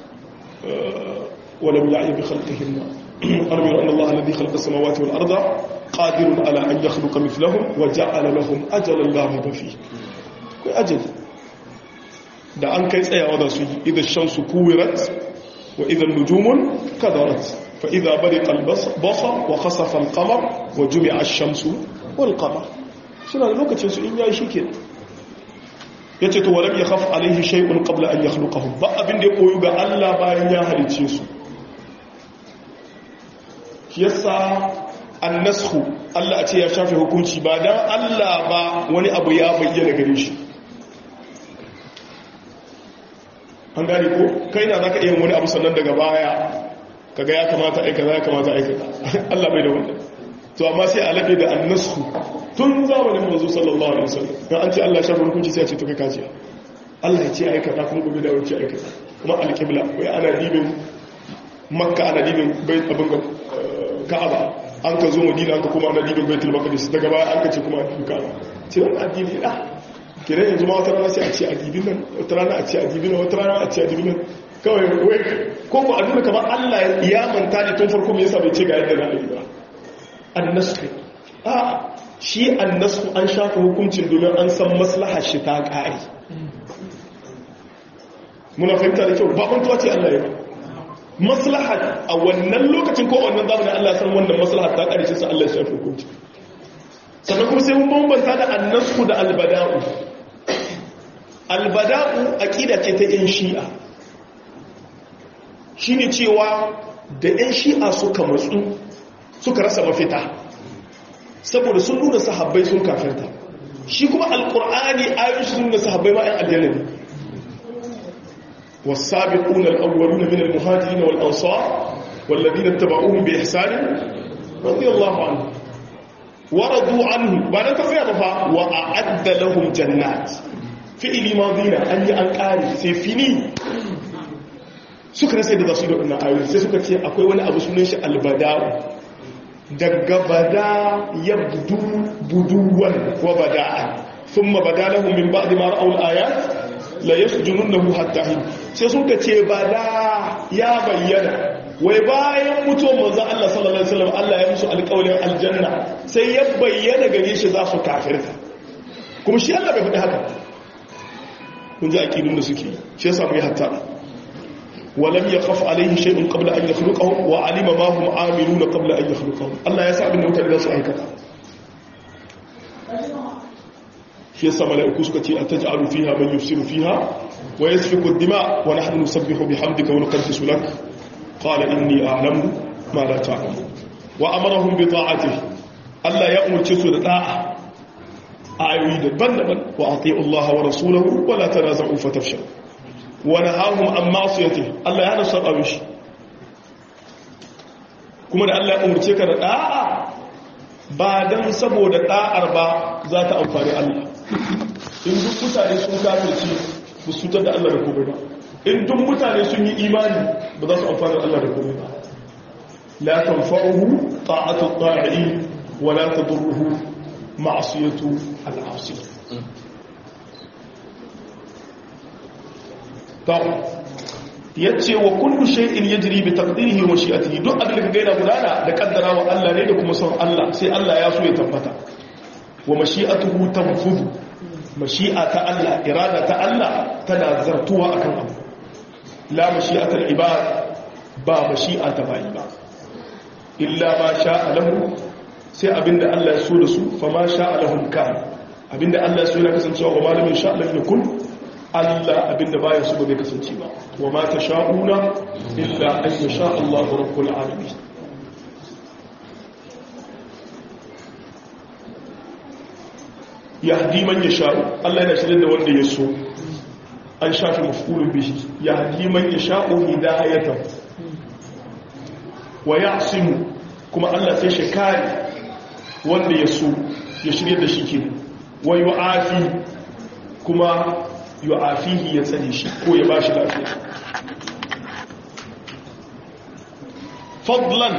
wa lam ya'i bi khalqihinna awalam yaro anna Allah alladhi khalaqa as-samawati wal arda qadirun ala an yakhluqa mithlahum wa ja'ala lahum ajalan la rayba fihi kai ajali da an kai tsayawa da su yi idan shamsu kuwirat wa idan nujumun kadarat fa idza bariqa al-basar wa khasafa al-qamar wa jumi'a ash-shamsu wal qamar suna da lokacin su in yayi shike yace to walam yakhaf alayhi shay'un qabla an yakhluqahum ba abin da ya koyu ga Allah bayan ya halice su yasa an-nasxu Allah a ce ya shafe hukunci ba dan Allah ba wani abu ya bayyana gare shi an gane ko kai na za ka iya wani abu sannan daga baya kaga ya kamata aikata ya kamata aikata Allah bai da wannan to amma sai a labe da annasu tun zamanin manzo sallallahu alaihi wasallam dan an ce Allah shafa hukunci sai ya ce to kai kaji Allah ya ce aikata kuma gobe da wuce aikata kuma alqibla wai ana dibin makka ana dibin bai abin ga ka'aba an ka zo madina an ka kuma ana dibin baitul maqdis daga baya an ka ce kuma ka'aba ce wannan addini da kiran yanzu ma wata rana sai a ce adibin nan wata rana a ce adibin nan wata rana a ce adibin nan kawai wai ko ko aduna kamar Allah ya manta ne tun farko me yasa bai ce ga yadda za a yi ba annasu a shi annasu an shafa hukuncin domin an san maslaha shi ta ƙari muna fahimta da kyau ba kwantuwa ce Allah ya ba maslaha a wannan lokacin ko wannan zamanin Allah ya san wannan maslaha ta ƙari shi sa Allah ya shafa hukuncin sannan kuma sai mun bambanta da annasu da albada'u albada'u aqida ce ta yan shi'a shine cewa da yan shi'a suka matsu suka rasa mafita saboda sun nuna sahabbai sun kafirta shi kuma alqur'ani ayoyi sun nuna sahabbai ma yan aljanna ne والسابقون الأولون من المهاجرين والأنصار والذين اتبعوهم بإحسان رضي الله عنهم ورضوا عنه بعد تفيا بفا وأعد لهم جنات فعل ماضينا أن ينقاري سيفيني suka rasa da za su yi da wannan ayoyi sai suka ce akwai wani abu sunan shi albada'u daga bada ya budu buduwan wa bada'an sun ma bada lahun min ba da mara aul ayat la ya su junun na hatta hin sai suka ce bada ya bayyana wai bayan mutuwar manzo Allah sallallahu alaihi wasallam Allah ya musu alƙawarin aljanna sai ya bayyana gare shi za su kafirta kuma shi Allah bai faɗi haka kun ji aqidun da suke shi yasa mu yi hatta ولم يخف عليه شيء قبل أن يخلقهم وعلم ما هم عاملون قبل أن يخلقهم الله يسعى من نوتر ذا سؤال كذا في السماء لأكوسكة أتجعل فيها من يفسر فيها ويسفك الدماء ونحن نسبح بحمدك ونقدس لك قال إني أعلم ما لا تعلم وأمرهم بطاعته الله يأمر تسود طاعة أعيد بندبا وأطيعوا الله ورسوله ولا تنازعوا فتفشلوا wani hahun an masuyate Allah ya hana saba mishi kuma da Allah ya umarce ka da da'a ba don saboda da'ar ba za ta amfani Allah in duk mutane sun kafirce ba su da Allah da komai ba in duk mutane sun yi imani ba za su amfani Allah da komai ba la tanfa'uhu ta'atu ta'i wa la tadurruhu ma'siyatu al-'asi ya ce wa kullu shay'in yajri bi taqdirihi wa mashi'atihi duk abin da gaina gudana da kaddara wa Allah ne da kuma son Allah sai Allah ya so ya tabbata wa mashi'atuhu tanfudu mashi'a ta Allah irada ta Allah tana zartuwa akan abu la mashi'atul ibad ba mashi'a ta bayi ba illa ma sha'a lahu sai abinda Allah ya so da su fa ma sha'a lahum kan abinda Allah ya so ya kasancewa wa malamin sha'a lam yakun Allah abinda baya su ba zai kasance ba wa ma ta sha'una illa an ya sha Allah rabbul alamin yahdi man yasha Allah yana shirin da wanda ya so an shafi mafulun bihi ya hadi man yasha'u hidayatan wa ya'simu kuma Allah sai shi kare wanda ya so ya shirye da shi ke wa yu'afi kuma yu'afihi ya tsare shi ko ya bashi lafiya fadlan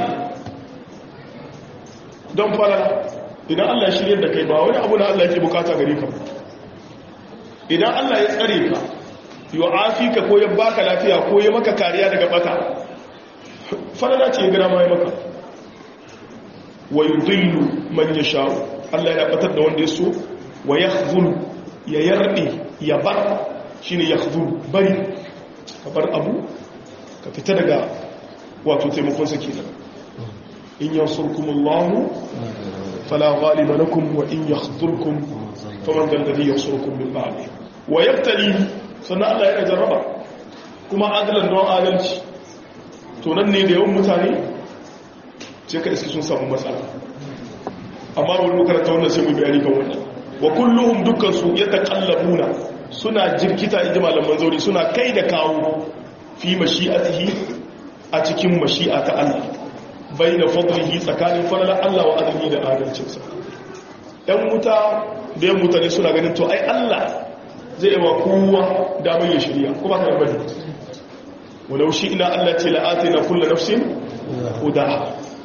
don fara idan Allah ya shirye da kai ba wani abu da Allah yake bukata gare ka idan Allah ya tsare ka yu'afi ka ko ya baka lafiya ko ya maka kariya daga bata fara ce ya gina ma ya maka wa yudillu man yasha'u Allah ya batar da wanda ya so wa yakhzul ya yardi ya bar shine yakhzul bari ka bar abu ka fita daga wato taimakon sa kenan in yansurkumullahu fala ghaliba lakum wa in yakhzulkum faman dal ladhi yansurukum min ba'di wa yabtali sannan Allah yana jarraba kuma adalan don adalci to nan ne da yawan mutane sai ka iske sun samu matsala amma wani makaranta wannan sai mu bayani kan wannan wa kulluhum dukkan su yataqallabuna suna jirkita inda malaman zauri suna kai da kawo fi mashi'atihi a cikin mashi'a ta Allah baina fadlihi tsakanin falala Allah wa adalci da adalcinsa ɗan wuta da yan mutane suna ganin to ai Allah zai yi wa kowa damar ya shirya kuma ka bane walau shi ina Allah ce la'atina kullu nafsin hudaha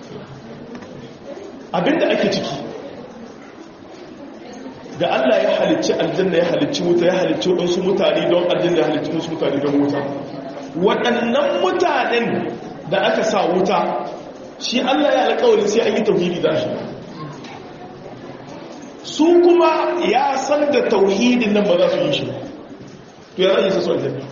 abinda ake ciki da Allah ya halicci aljanna ya halicci wuta ya halicci waɗansu mutane don aljanna ya halicci musu mutane don wuta waɗannan mutanen da aka sa wuta shi Allah ya alƙawarin sai an yi tauhidi da shi su kuma ya san da tauhidin nan ba za su yi shi to ya rage su son aljanna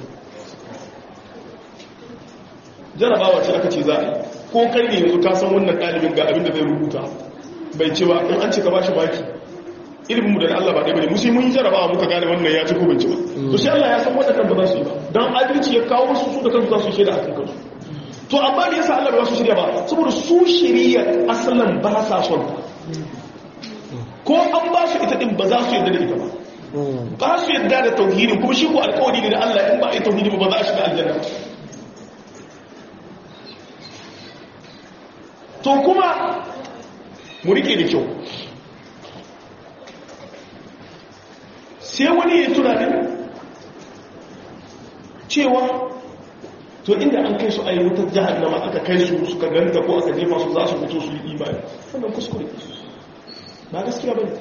jarabawa ce aka ce za a yi ko kai ne yanzu ka san wannan ɗalibin ga abin da zai rubuta bai ce ba in an ce ka ba shi baki ilimin mu da Allah ba ɗaya bane musu mun yi jarabawa muka gane wannan ya ci ko bai ci ba to shi Allah ya san wadannan ba za su yi ba dan adalci ya kawo su su da kansu za su shaida akan kansu to amma da yasa Allah ba su shirya ba saboda su shirya asalan ba sa son ko an ba su ita din ba za su yarda da ita ba ba su yarda da tauhidin kuma shi ko alƙawari ne da Allah in ba a yi tauhidi ba za a shiga aljanna to kuma mu rike da kyau sai wani ya tunanin cewa to inda an kai su a yi wutar jihannama aka kai su suka ganta ko aka jefa su za su fito su yi imani wannan kuskure ba gaskiya ba ne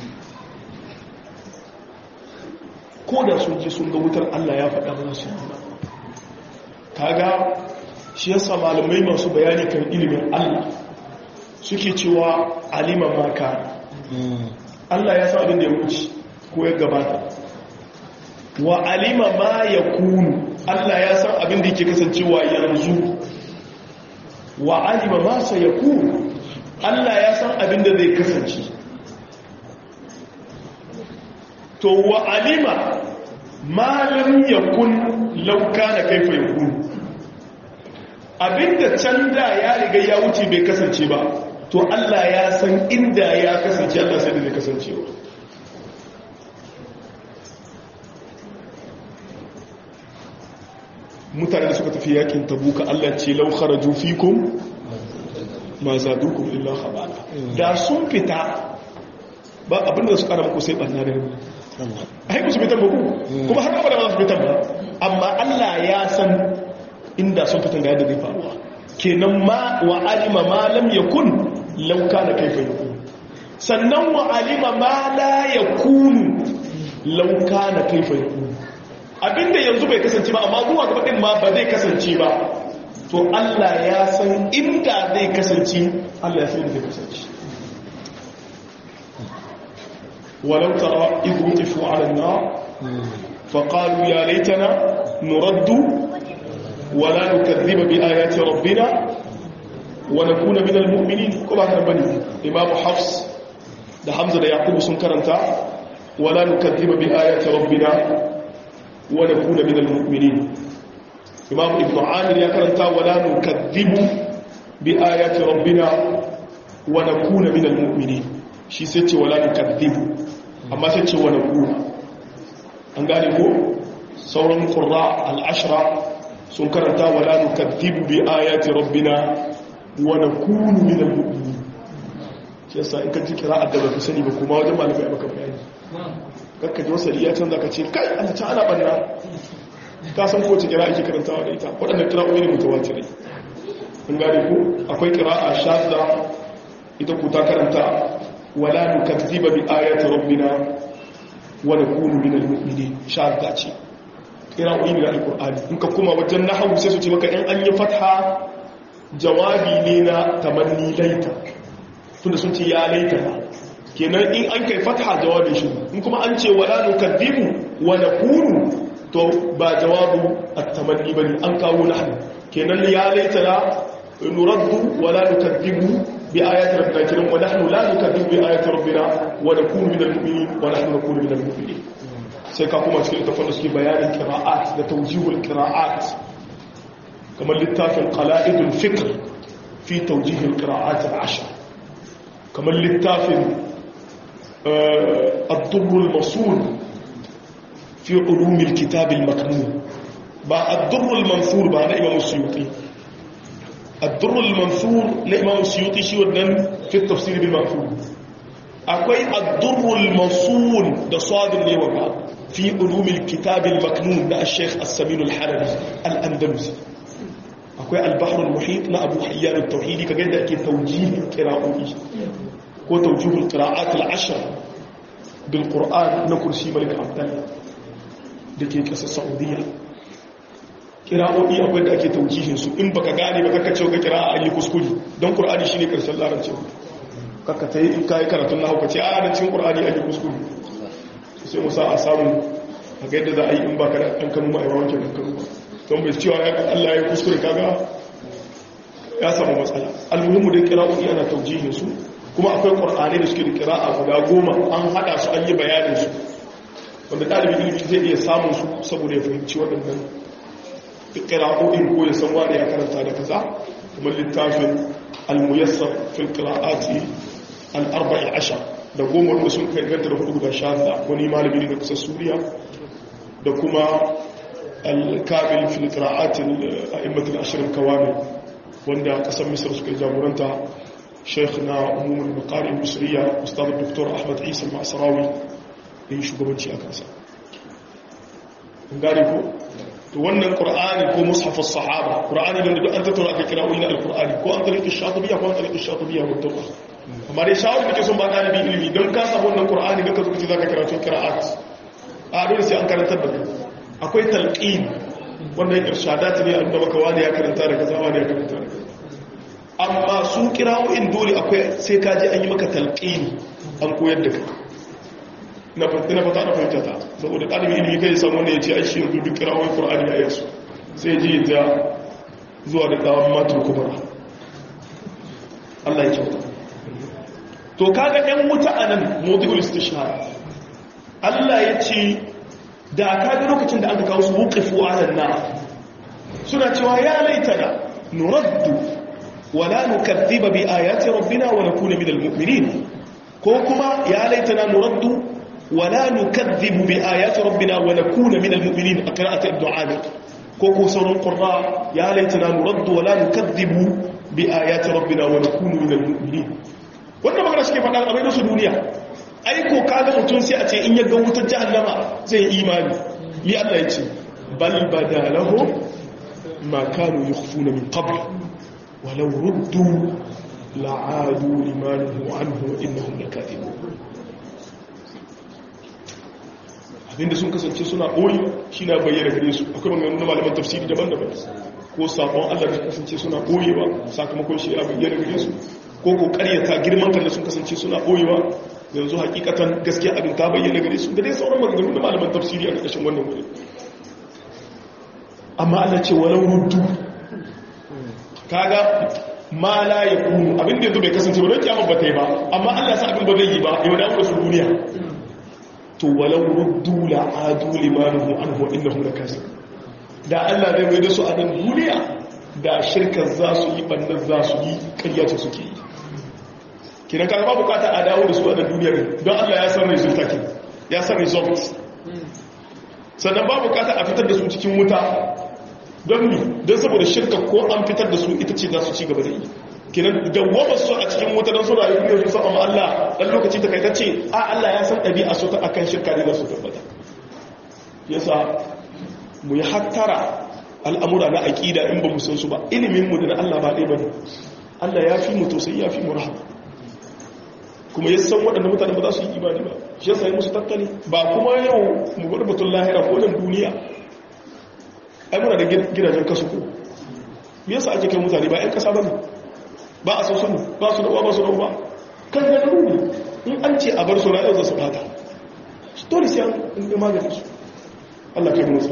ko da sun je sun ga wutar allah ya faɗa ba su yi kaga shi yasa malamai masu bayani kan ilimin allah suke cewa alima maka allah ya sa abin da ya wuce ko ya gabata wa alima ma ya kunu Allah ya san abin da yake kasancewa yanzu wa alima ma sa ya kunu Allah ya san abin da zai kasance to wa alima ma lam yakun law kana kaifa yakun abinda can da ya riga ya wuce bai kasance ba to Allah ya san inda ya kasance Allah sai da zai kasance ba mutane da suka tafi yakin tabuka Allah ce lau kharaju fikum ma zadukum illa khabala da sun fita ba abinda su kara muku sai barna da rubu ai ku su fitan ba ku kuma har abada ba su fitan ba amma Allah ya san inda sun fitan ga yadda zai faruwa kenan ma wa alima ma lam yakun law kana kaifa yakun sannan wa alima ma la yakunu law kana kaifa yakun abinda yanzu bai kasance ba amma zuwa gaba din ma ba zai kasance ba to Allah ya san inda zai kasance Allah ya san inda zai kasance walau tara idh wutifu ala an-nar fa qalu ya laitana nuraddu wa la nukadhiba bi ayati rabbina wa nakuna min al-mu'minin kuma kan bani imam hafs da hamza da yaqub sun karanta wa la nukadhiba bi ayati rabbina ونكون من المؤمنين إمام ابن عامر يكرنتا ولا نكذب بآيات ربنا ونكون من المؤمنين shi sai ce wala nukadhibu amma sai ce wa nakuna an gane ko sauran qurra al-ashra sun karanta wala nukaththibu bi ayati rabbina wa nakunu min al-mu'minin shi yasa in ka ji qira'at da baka sani ba kuma wajen malamai baka bayani kakka ji wasali ya canza ka ce kai Allah ta ana banna ka san ko ce qira'a ke karantawa da ita wadannan qira'o'i ne mutawatirai kun gane ku akwai qira'a shadda ita ku ta karanta wala nukaththiba bi ayati rabbina wa nakunu min al-mu'minin shadda ce qira'o'i ne da alqur'ani in ka kuma wajen nahwu sai su ce maka in an yi fatha jawabi ne na tamanni laita tunda sun ce ya laita na kenan in an kai fatha jawabin shi in kuma an ce wala nukadhibu wa nakunu to ba jawabu at-tamanni bane an kawo nahnu kenan ya laita na nuraddu wala nukadhibu bi ayati rabbina kenan wa nahnu la nukadhibu bi ayati rabbina wa nakunu minal mu'minin wa nahnu nakunu minal mu'minin sai ka kuma cikin tafsir suke bayanin qira'at da tawjihul qira'at kamar littafin qala'idul fikr fi tawjihil qira'at al-ashr kamar littafin الضر المصون في علوم الكتاب المكنون با الضر المنثور با إمام السيوطي الضر المنثور لإمام السيوطي شي ودن في التفسير بالمكنون akwai addurrul masul da sadin ne wa fi ulumil kitabil maknun da al-sheikh as-samin al-halabi al-andalusi akwai al-bahr al-muhit na abu hayyan at-tauhidi kaga yadda ake tawjihin qira'o'i ko tawjihul qira'at al-ashr bil qur'an na kursi malik abdallah dake kasar saudiya qira'o'i akwai da ake tawjihin su in baka gane ba kaka ce ga qira'a an yi kuskure don qur'ani shine karshen larabci kaka ta yi in kayi karatun na hauka ce a da cikin ƙur'ani a yi kuskure sai musa a samu a ga yadda za a yi in ba ka da ɗan kanu ma a yawan ke ɗan kanu ba don bai cewa ya Allah ya kuskure kaga ya samu matsala almuhimmu da kira'o'i ana taujihin su kuma akwai ƙur'ani da suke da kira'a guda goma an haɗa su an yi bayanin su wanda ɗalibin ilimi zai iya samun su saboda ya fahimci waɗannan kira'o'in ko ya san wani ya karanta da kaza kuma littafin al-muyassar fil qira'ati al-arba'i ashar da goma wanda sun kai ganta da hudu guda shaza wani malami ne da kusa suriya da kuma al-kamil fil qira'ati al-a'immat al-ashr al-kawamil wanda kasar misr suka jagoranta sheikh na umumul maqari misriya ustad dr ahmad isa al-masrawi yin shugabanci a kansa gane ko to wannan qur'ani ko mushaf as-sahaba qur'ani da duk an tattauna aka kira wani al-qur'ani ko an tariqi shatibiyya ko an tariqi shatibiyya mutawa amma dai shawar da ke son ba dalibi ilimi don ka samu wannan qur'ani da ka zo kace zaka karatu qira'at a dole sai an karantar da kai akwai talqin wannan irshadat ne an da maka wani ya karanta da kaza wani ya karanta da kaza amma su qira'o'in dole akwai sai ka je an yi maka talqin an koyar da kai na fata na fahimta ta saboda ɗalibin ilimi kai samu wanda ya ce aishi yanzu duk kirawar ƙura'ani a yasu sai ji ta zuwa da tsawon matin kubara Allah ya kyauta to kaga ɗan wuta a nan modigul istishara Allah ya ce da kaga lokacin da aka kawo su wuƙifu a nan na suna cewa ya laita da nuraddu wala nukaddiba bi ayati rabbina wa nakuna minal mu'minin ko kuma ya laita na nuraddu ولا نكذب بآيات ربنا ونكون من المؤمنين قراءة ابن عامر كوكو سور القراء يا ليتنا نرد ولا نكذب بآيات ربنا ونكون من المؤمنين wannan magana suke faɗa a bayan su duniya ai ko kaga mutum sai a ce in ya ga wutar jahannama zai imani li Allah ya ce bal badalahu ma kanu yukhfuna min qabl walau ruddu la'adu liman anhu innahum lakadibun abinda sun kasance suna ɓoyi shi na bayyana gare su akwai maganganu na malaman tafsiri daban-daban ko sabon allah da kasance suna ɓoyewa sakamakon shi ya bayyana gare su ko ko karyata girman kan da sun kasance suna ɓoyewa yanzu hakikatan gaskiya abin ta bayyana gare su da dai sauran maganganu na malaman tafsiri a ƙarƙashin wannan wuri amma allah ce walau ruddu kaga ma la ya kunu abin da yanzu bai kasance ba don kiyama ba ta yi ba amma allah sa abin ba zai yi ba yau da su duniya to walau ruddu la adu limanuhu anhu innahum lakasib da Allah zai mai da su a nan duniya da shirkar za su yi bannan za su yi ƙaryace suke yi kiran ka ba bukata a dawo da su a nan duniya don Allah ya san result ake ya san result sannan ba bukata a fitar da su cikin wuta don mi don saboda shirka ko an fitar da su ita ce za su ci gaba da yi kenan dawwamar su a cikin wuta don su rayu ne su saba Allah dan lokaci ta kai ta ce a Allah ya san ɗabi'a su ta akan shirka ne za su tabbata yasa mu yi hattara al'amura na aƙida in ba mu san su ba ilimin mu da Allah ba ɗaya ba ne Allah ya fi mu tausayi ya fi mu rahama kuma ya san waɗanda mutane ba za su yi imani ba shi yasa yi musu tattali ba kuma yau mu bar batun lahira ko nan duniya ai muna da gidajen kasu ko me yasa ake kai mutane ba 'yan kasa ba ne ba a san sanu ba su da uwa ba su da uba kan da ne in an ce a bar su rayuwar za su bata dole sai an yi maganin su Allah kai musu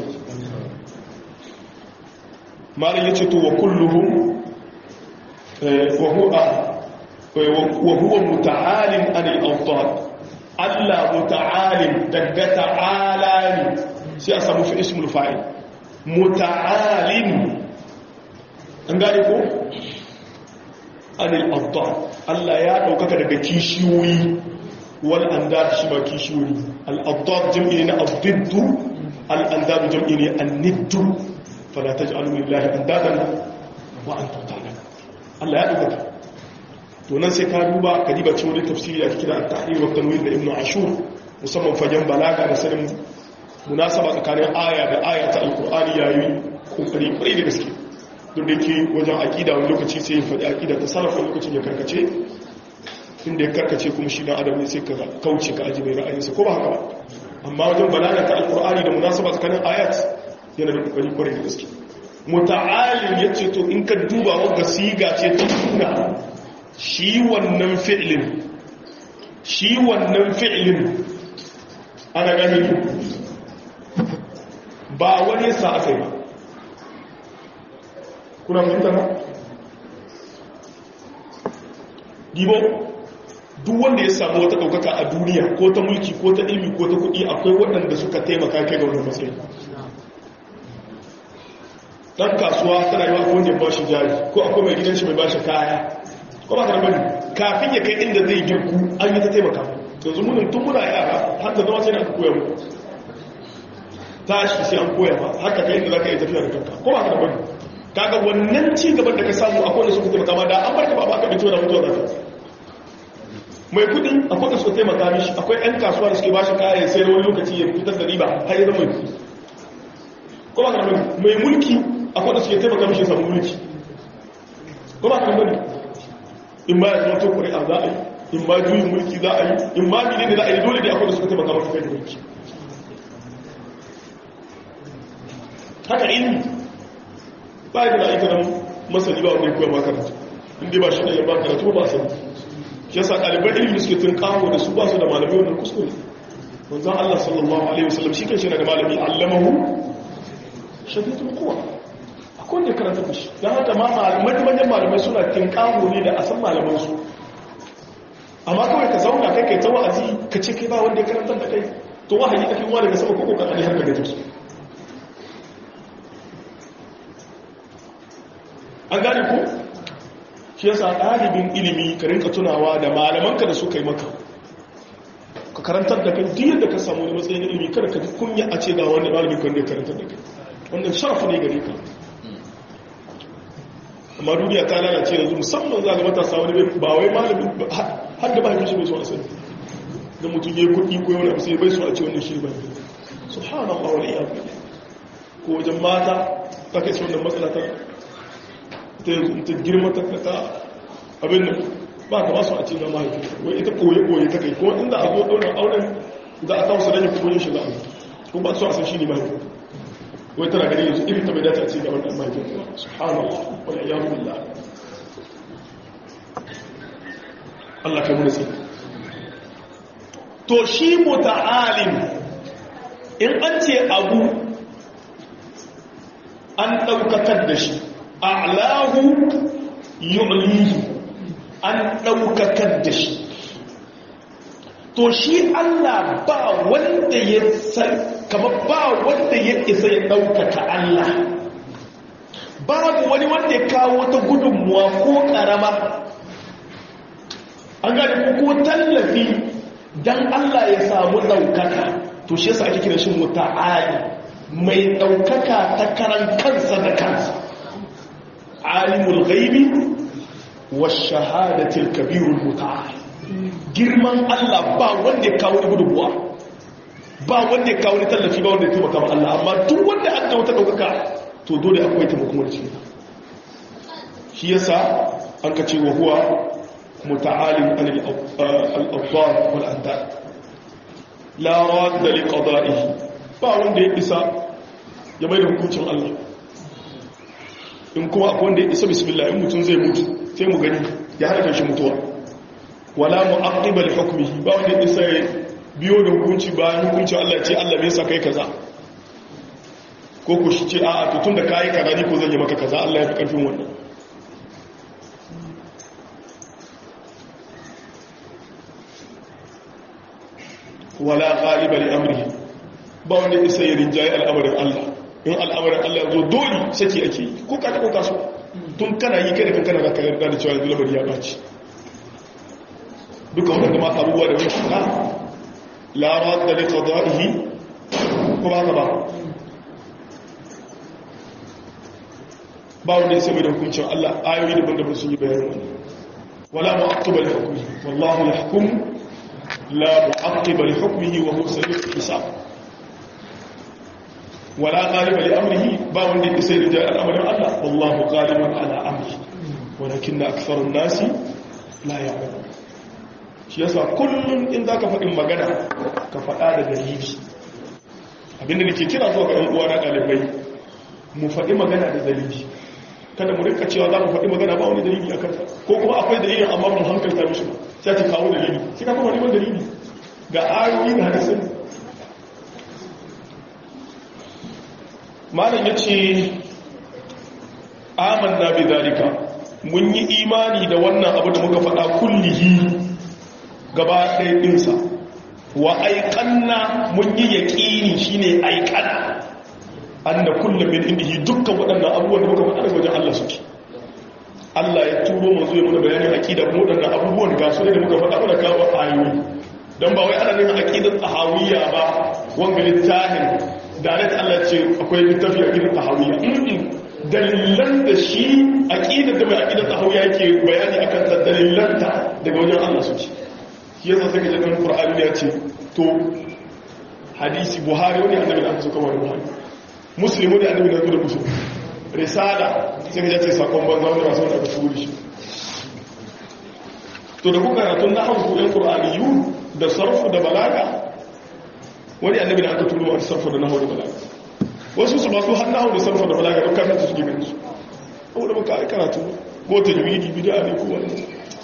malin ya ce to wa kulluhum wa huwa wa huwa muta'alin anil awtan Allah muta'alin daga ta'ala ne sai a samu fi ismul fa'il muta'alin an gane ko anil awtan Allah ya daukaka daga kishiyoyi wal andad shi ba kishiyoyi al awtan jam'i na abdiddu al andad jam'i ne an-niddu fala taj'alu lillahi andadan wa antum ta'lamun Allah ya daukaka to nan sai ka duba ka diba cikin wani tafsiri da kira at-tahrir wa tanwir da ibnu ashur musamman fagen balaga da sanin munasaba tsakanin aya da aya ta alqur'ani yayi kokari kwarai da gaske duk da ke wajen aqida wani lokaci sai ya faɗi aqida ta sarrafa lokacin ya karkace inda ya karkace kuma shi dan adam ne sai ka kauce ka aji mai ra'ayinsa ko ba haka ba amma wajen balaga ta alqur'ani da munasaba tsakanin ayat yana da kokari kwarai da gaske muta'alim yace to in ka duba wanda siga ce ta sunna shi wannan fi'lin shi wannan fi'lin ana gani ba wani sa aka yi ba kuna fahimta ba dibo duk wanda ya samu wata ɗaukaka a duniya ko ta mulki ko ta ilmi ko ta kuɗi akwai waɗanda suka taimaka kai ga wani matsayi ɗan kasuwa tana yi wa wanda ya ba shi jari ko akwai mai gidan shi mai ba shi kaya ko ba ka bane kafin ya kai inda zai girku an yi ta taimaka yanzu munin tun muna yara har da zama sai aka koya mu tashi sai an koya ba haka kai inda za ka yi tafiya da kanka ko ba ka bane kaga wannan ci gaban da ka samu akwai da suka taimaka ma da an barka ba ba ka bincike da mutuwa da kai mai kudi akwai da suka taimaka mishi akwai yan kasuwa da suke ba shi kaya sai wani lokaci ya fitar da riba har ya zama mai kudi ko ba ka bane mai mulki akwai da suke taimaka mishi ya samu mulki ko ba ka bane in ma ya zama to ƙuri'a za a yi in ma juyin mulki za a yi in ma mene da za a yi dole da akwai da suka taimaka maka kai da mulki haka ilmi ba ya da aika nan masani ba wanda ya kuwa makaranta inda ba shi da yamma karatu ba sani shi yasa ɗaliban ilmi suke tun kawo da su ba su da malamai wannan kuskure wanzan Allah sallallahu alaihi wasallam shi kan shi na da malami allamahu shadidul quwa akwai wanda karanta da shi don haka ma manyan malamai suna tinkaho ne da a san malamansu amma kawai ka zauna kai kai ta wa'azi ka ce kai ba wanda ya karanta da kai to wahayi ake wa daga sama koko kakali har daga jiki an gane ko shi yasa ɗalibin ilimi ka rinka tunawa da malamanka da suka yi maka ka karantar da kai duk yadda ka samu wani matsayin ilimi kada ka ji kunya a ce ga wani malamin kan da ya karantar da kai wannan sharafa ne gare ka amma duniya ta lalace yanzu musamman za ga matasa wani ba wai malamin har da bayan shi bai so a sani da mutum ya kuɗi ko yawon sai bai so a ce wannan shi ba subhanallah wal iyad ko wajen mata ta kai wannan matsala ta ta yanzu ta girma ta ta abin nan ba ka ba su a ce na mahaifi wai ita koye koye ta kai ko inda a zo ɗaunar auren za a kawo su rage kuɗin shi za a ko ba su a san shi ne mahaifi wai tana gani yanzu irin ta bai dace a ce ga wannan mahaifin subhanallah wal iyadu billah Allah kai mun sai to shi muta'alim in an ce abu an daukakar da shi a'lahu yu'lihi an daukakar da shi to shi Allah ba wanda ya san kamar ba wanda ya isa ya ɗaukaka Allah babu wani wanda ya kawo ta gudunmuwa ko ƙarama an gane ko tallafi don Allah ya samu ɗaukaka to shi yasa ake kira shi muta'ali mai ɗaukaka ta karan kansa da kansa alimul ghaibi wa shahadatil kabirul muta'al girman Allah ba wanda ya kawo gudunmuwa ba wanda ya kawo tallafi ba wanda ya taimaka ma Allah amma duk wanda an kawo ta ɗaukaka to dole akwai taimakon wani cikin shi yasa an ka ce wa huwa muta'alim an al-abdar wal andad la radda li qada'ihi ba wanda ya isa ya bai da hukuncin Allah in kuma akwai wanda ya isa bismillah in mutum zai mutu sai mu gani ya hana shi mutuwa wala mu'aqqiba li hukmihi ba wanda ya isa ya biyo da hukunci bayan hukuncin Allah ce Allah me yasa kai kaza ko ku shi ce a'a to tunda kai kaza ni ko zan yi maka kaza Allah ya fi karfin wannan wala ghaliba li amrihi ba wanda isa ya rinjaye al'amarin Allah in al'amarin Allah ya zo dole saki ake yi ko ka ko kaso tun kana yi kai da kankana da kayar da cewa yanzu lamari ya baci duka wadanda ma abubuwa da wani shaka la radda li qada'ihi ko ba ka ba ba wanda isa mai da hukuncin Allah ayoyi daban-daban sun yi bayanin wani wala mu'aqqiba li hukmihi wallahu yahkum لا معقب لحكمه وهو سريع الحساب ولا غالب لأمره باون دي سير جاء الأمر الله والله غالب على أمره ولكن أكثر الناس لا يعلمون shi yasa kullum in za ka faɗin magana ka faɗa da dalili abinda nake kira zuwa ga 'yan uwa na ɗalibai mu faɗi magana da dalili kada mu rika cewa za mu faɗi magana ba wani dalili a kanta ko kuma akwai dalilin amma mu hankalta mishi ba sai ta kawo dalili sai ka kuma neman dalili ga ayoyi da hadisin malam ya ce amanna bi zalika mun yi imani da wannan abu da muka faɗa kullihi gaba ɗaya ɗinsa wa aiƙanna mun yi yaƙini shine aiƙana an da kullum min indihi dukkan waɗannan abubuwan da muka faɗa daga wajen Allah suke Allah ya turo mu zuwa mana bayanin aqida kuma waɗannan abubuwan ga su ne da muka faɗa mana kawo ayoyi dan ba wai ana nufin aqidar tahawiyya ba wanga littafin da ne Allah ce akwai littafi aqidar tahawiyya dalilan da shi aqidar da mai aqidar tahawiyya yake bayani akan ta dalilanta daga wajen Allah suke shi yasa sai ka ji dan Qur'ani ya ce to hadisi Buhari wani annabi da aka so kawai Buhari muslimu ne annabi da zuwa musu risala sai ka ce sakon banza wanda masu wanda aka turu shi to da kuka karatun na hau kuɗin ƙur'aniyu da sarfu da balaga wani annabi da aka turu wani sarfu da nahu da balaga wasu su masu har nahu da sarfu da balaga don kafin su gina su abu da muka karatu ko ta juwidi bida ne ko wani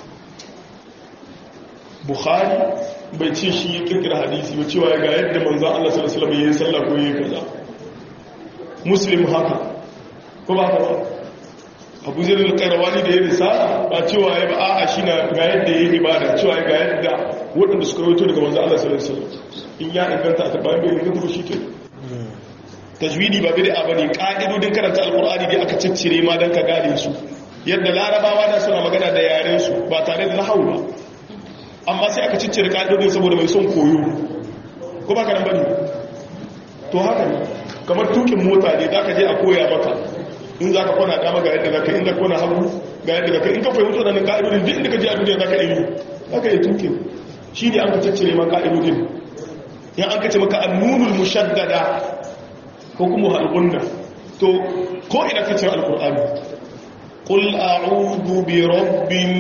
bukhari bai ce shi ya kirkira hadisi ba cewa ga yadda manzan allah sallallahu alaihi wasallam ya yi sallah ko ya yi kaza muslim haka ko ba ba abu zai da kairawani da ya risala ba cewa ya ba a shi na ga yadda ya yi ibada cewa ga yadda waɗanda suka rawaito daga wanzu Allah sallallahu alaihi wasallam in ya inganta a tabbayin bai inganta ba shi ke tajwidi ba bid'a bane ka'idodin karanta alqur'ani dai aka ciccire ma dan ka gane su yadda larabawa da suna magana da yaren su ba tare da nahwu ba amma sai aka ciccire ka'idodin saboda mai son koyo ko ba ka nan bane to haka ne kamar tukin mota ne za ka je a koya maka in za ka kwana dama ga yadda za ka in za kwana hagu ga yadda za ka in ka fahimta da nan ka'idodin duk inda ka je a duniya za ka yi za ka yi tukin shi ne an ka caccire ma ka'idodin yan an ka ce maka annunul mushaddada ko kuma halgunna to ko ina ka ce alkur'ani qul a'udhu bi rabbin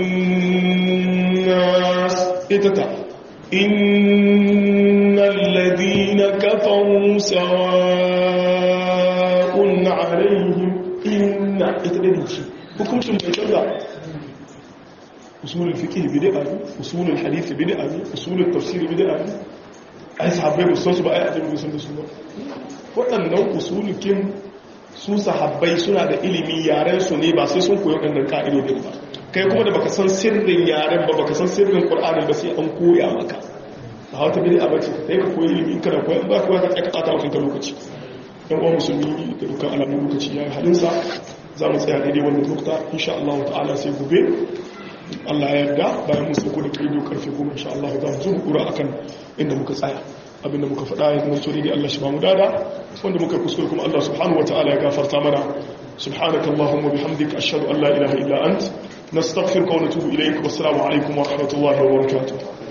nas ita ta إن الذين كفروا سواء عليهم إن إتدنيشي hukuncin bai canza usulul fiqh bid'a ne usulul hadith bid'a ne usulul tafsir bid'a ne ai sahabbai ba su ba ai ajin sun da su ba waɗannan usulukin su sahabbai suna da ilimi yaren su ne ba sai sun koyi waɗannan ka'idodin ba kai kuma da baka san sirrin yaren ba baka san sirrin qur'ani ba sai an koya maka a wata bidi a bace sai ka koyi ilimi kana koyi ba kuwa ka tsaka ta wakan lokaci dan uwan musulmi da dukkan alamun lokaci ya halinsa za mu tsaya daidai wannan lokuta insha Allah ta'ala sai gobe Allah ya yarda bayan mun sauko da kai karfe 10 insha Allah za mu zo mu kura akan inda muka tsaya abinda muka faɗa ya zama tsori ne Allah shi ba mu dada wanda muka kuskure kuma Allah subhanahu wataala ya gafarta mana subhanaka allahumma bihamdika ashhadu an la ilaha illa ant nastaghfiruka wa natubu ilayk wassalamu alaikum wa rahmatullahi wa barakatuh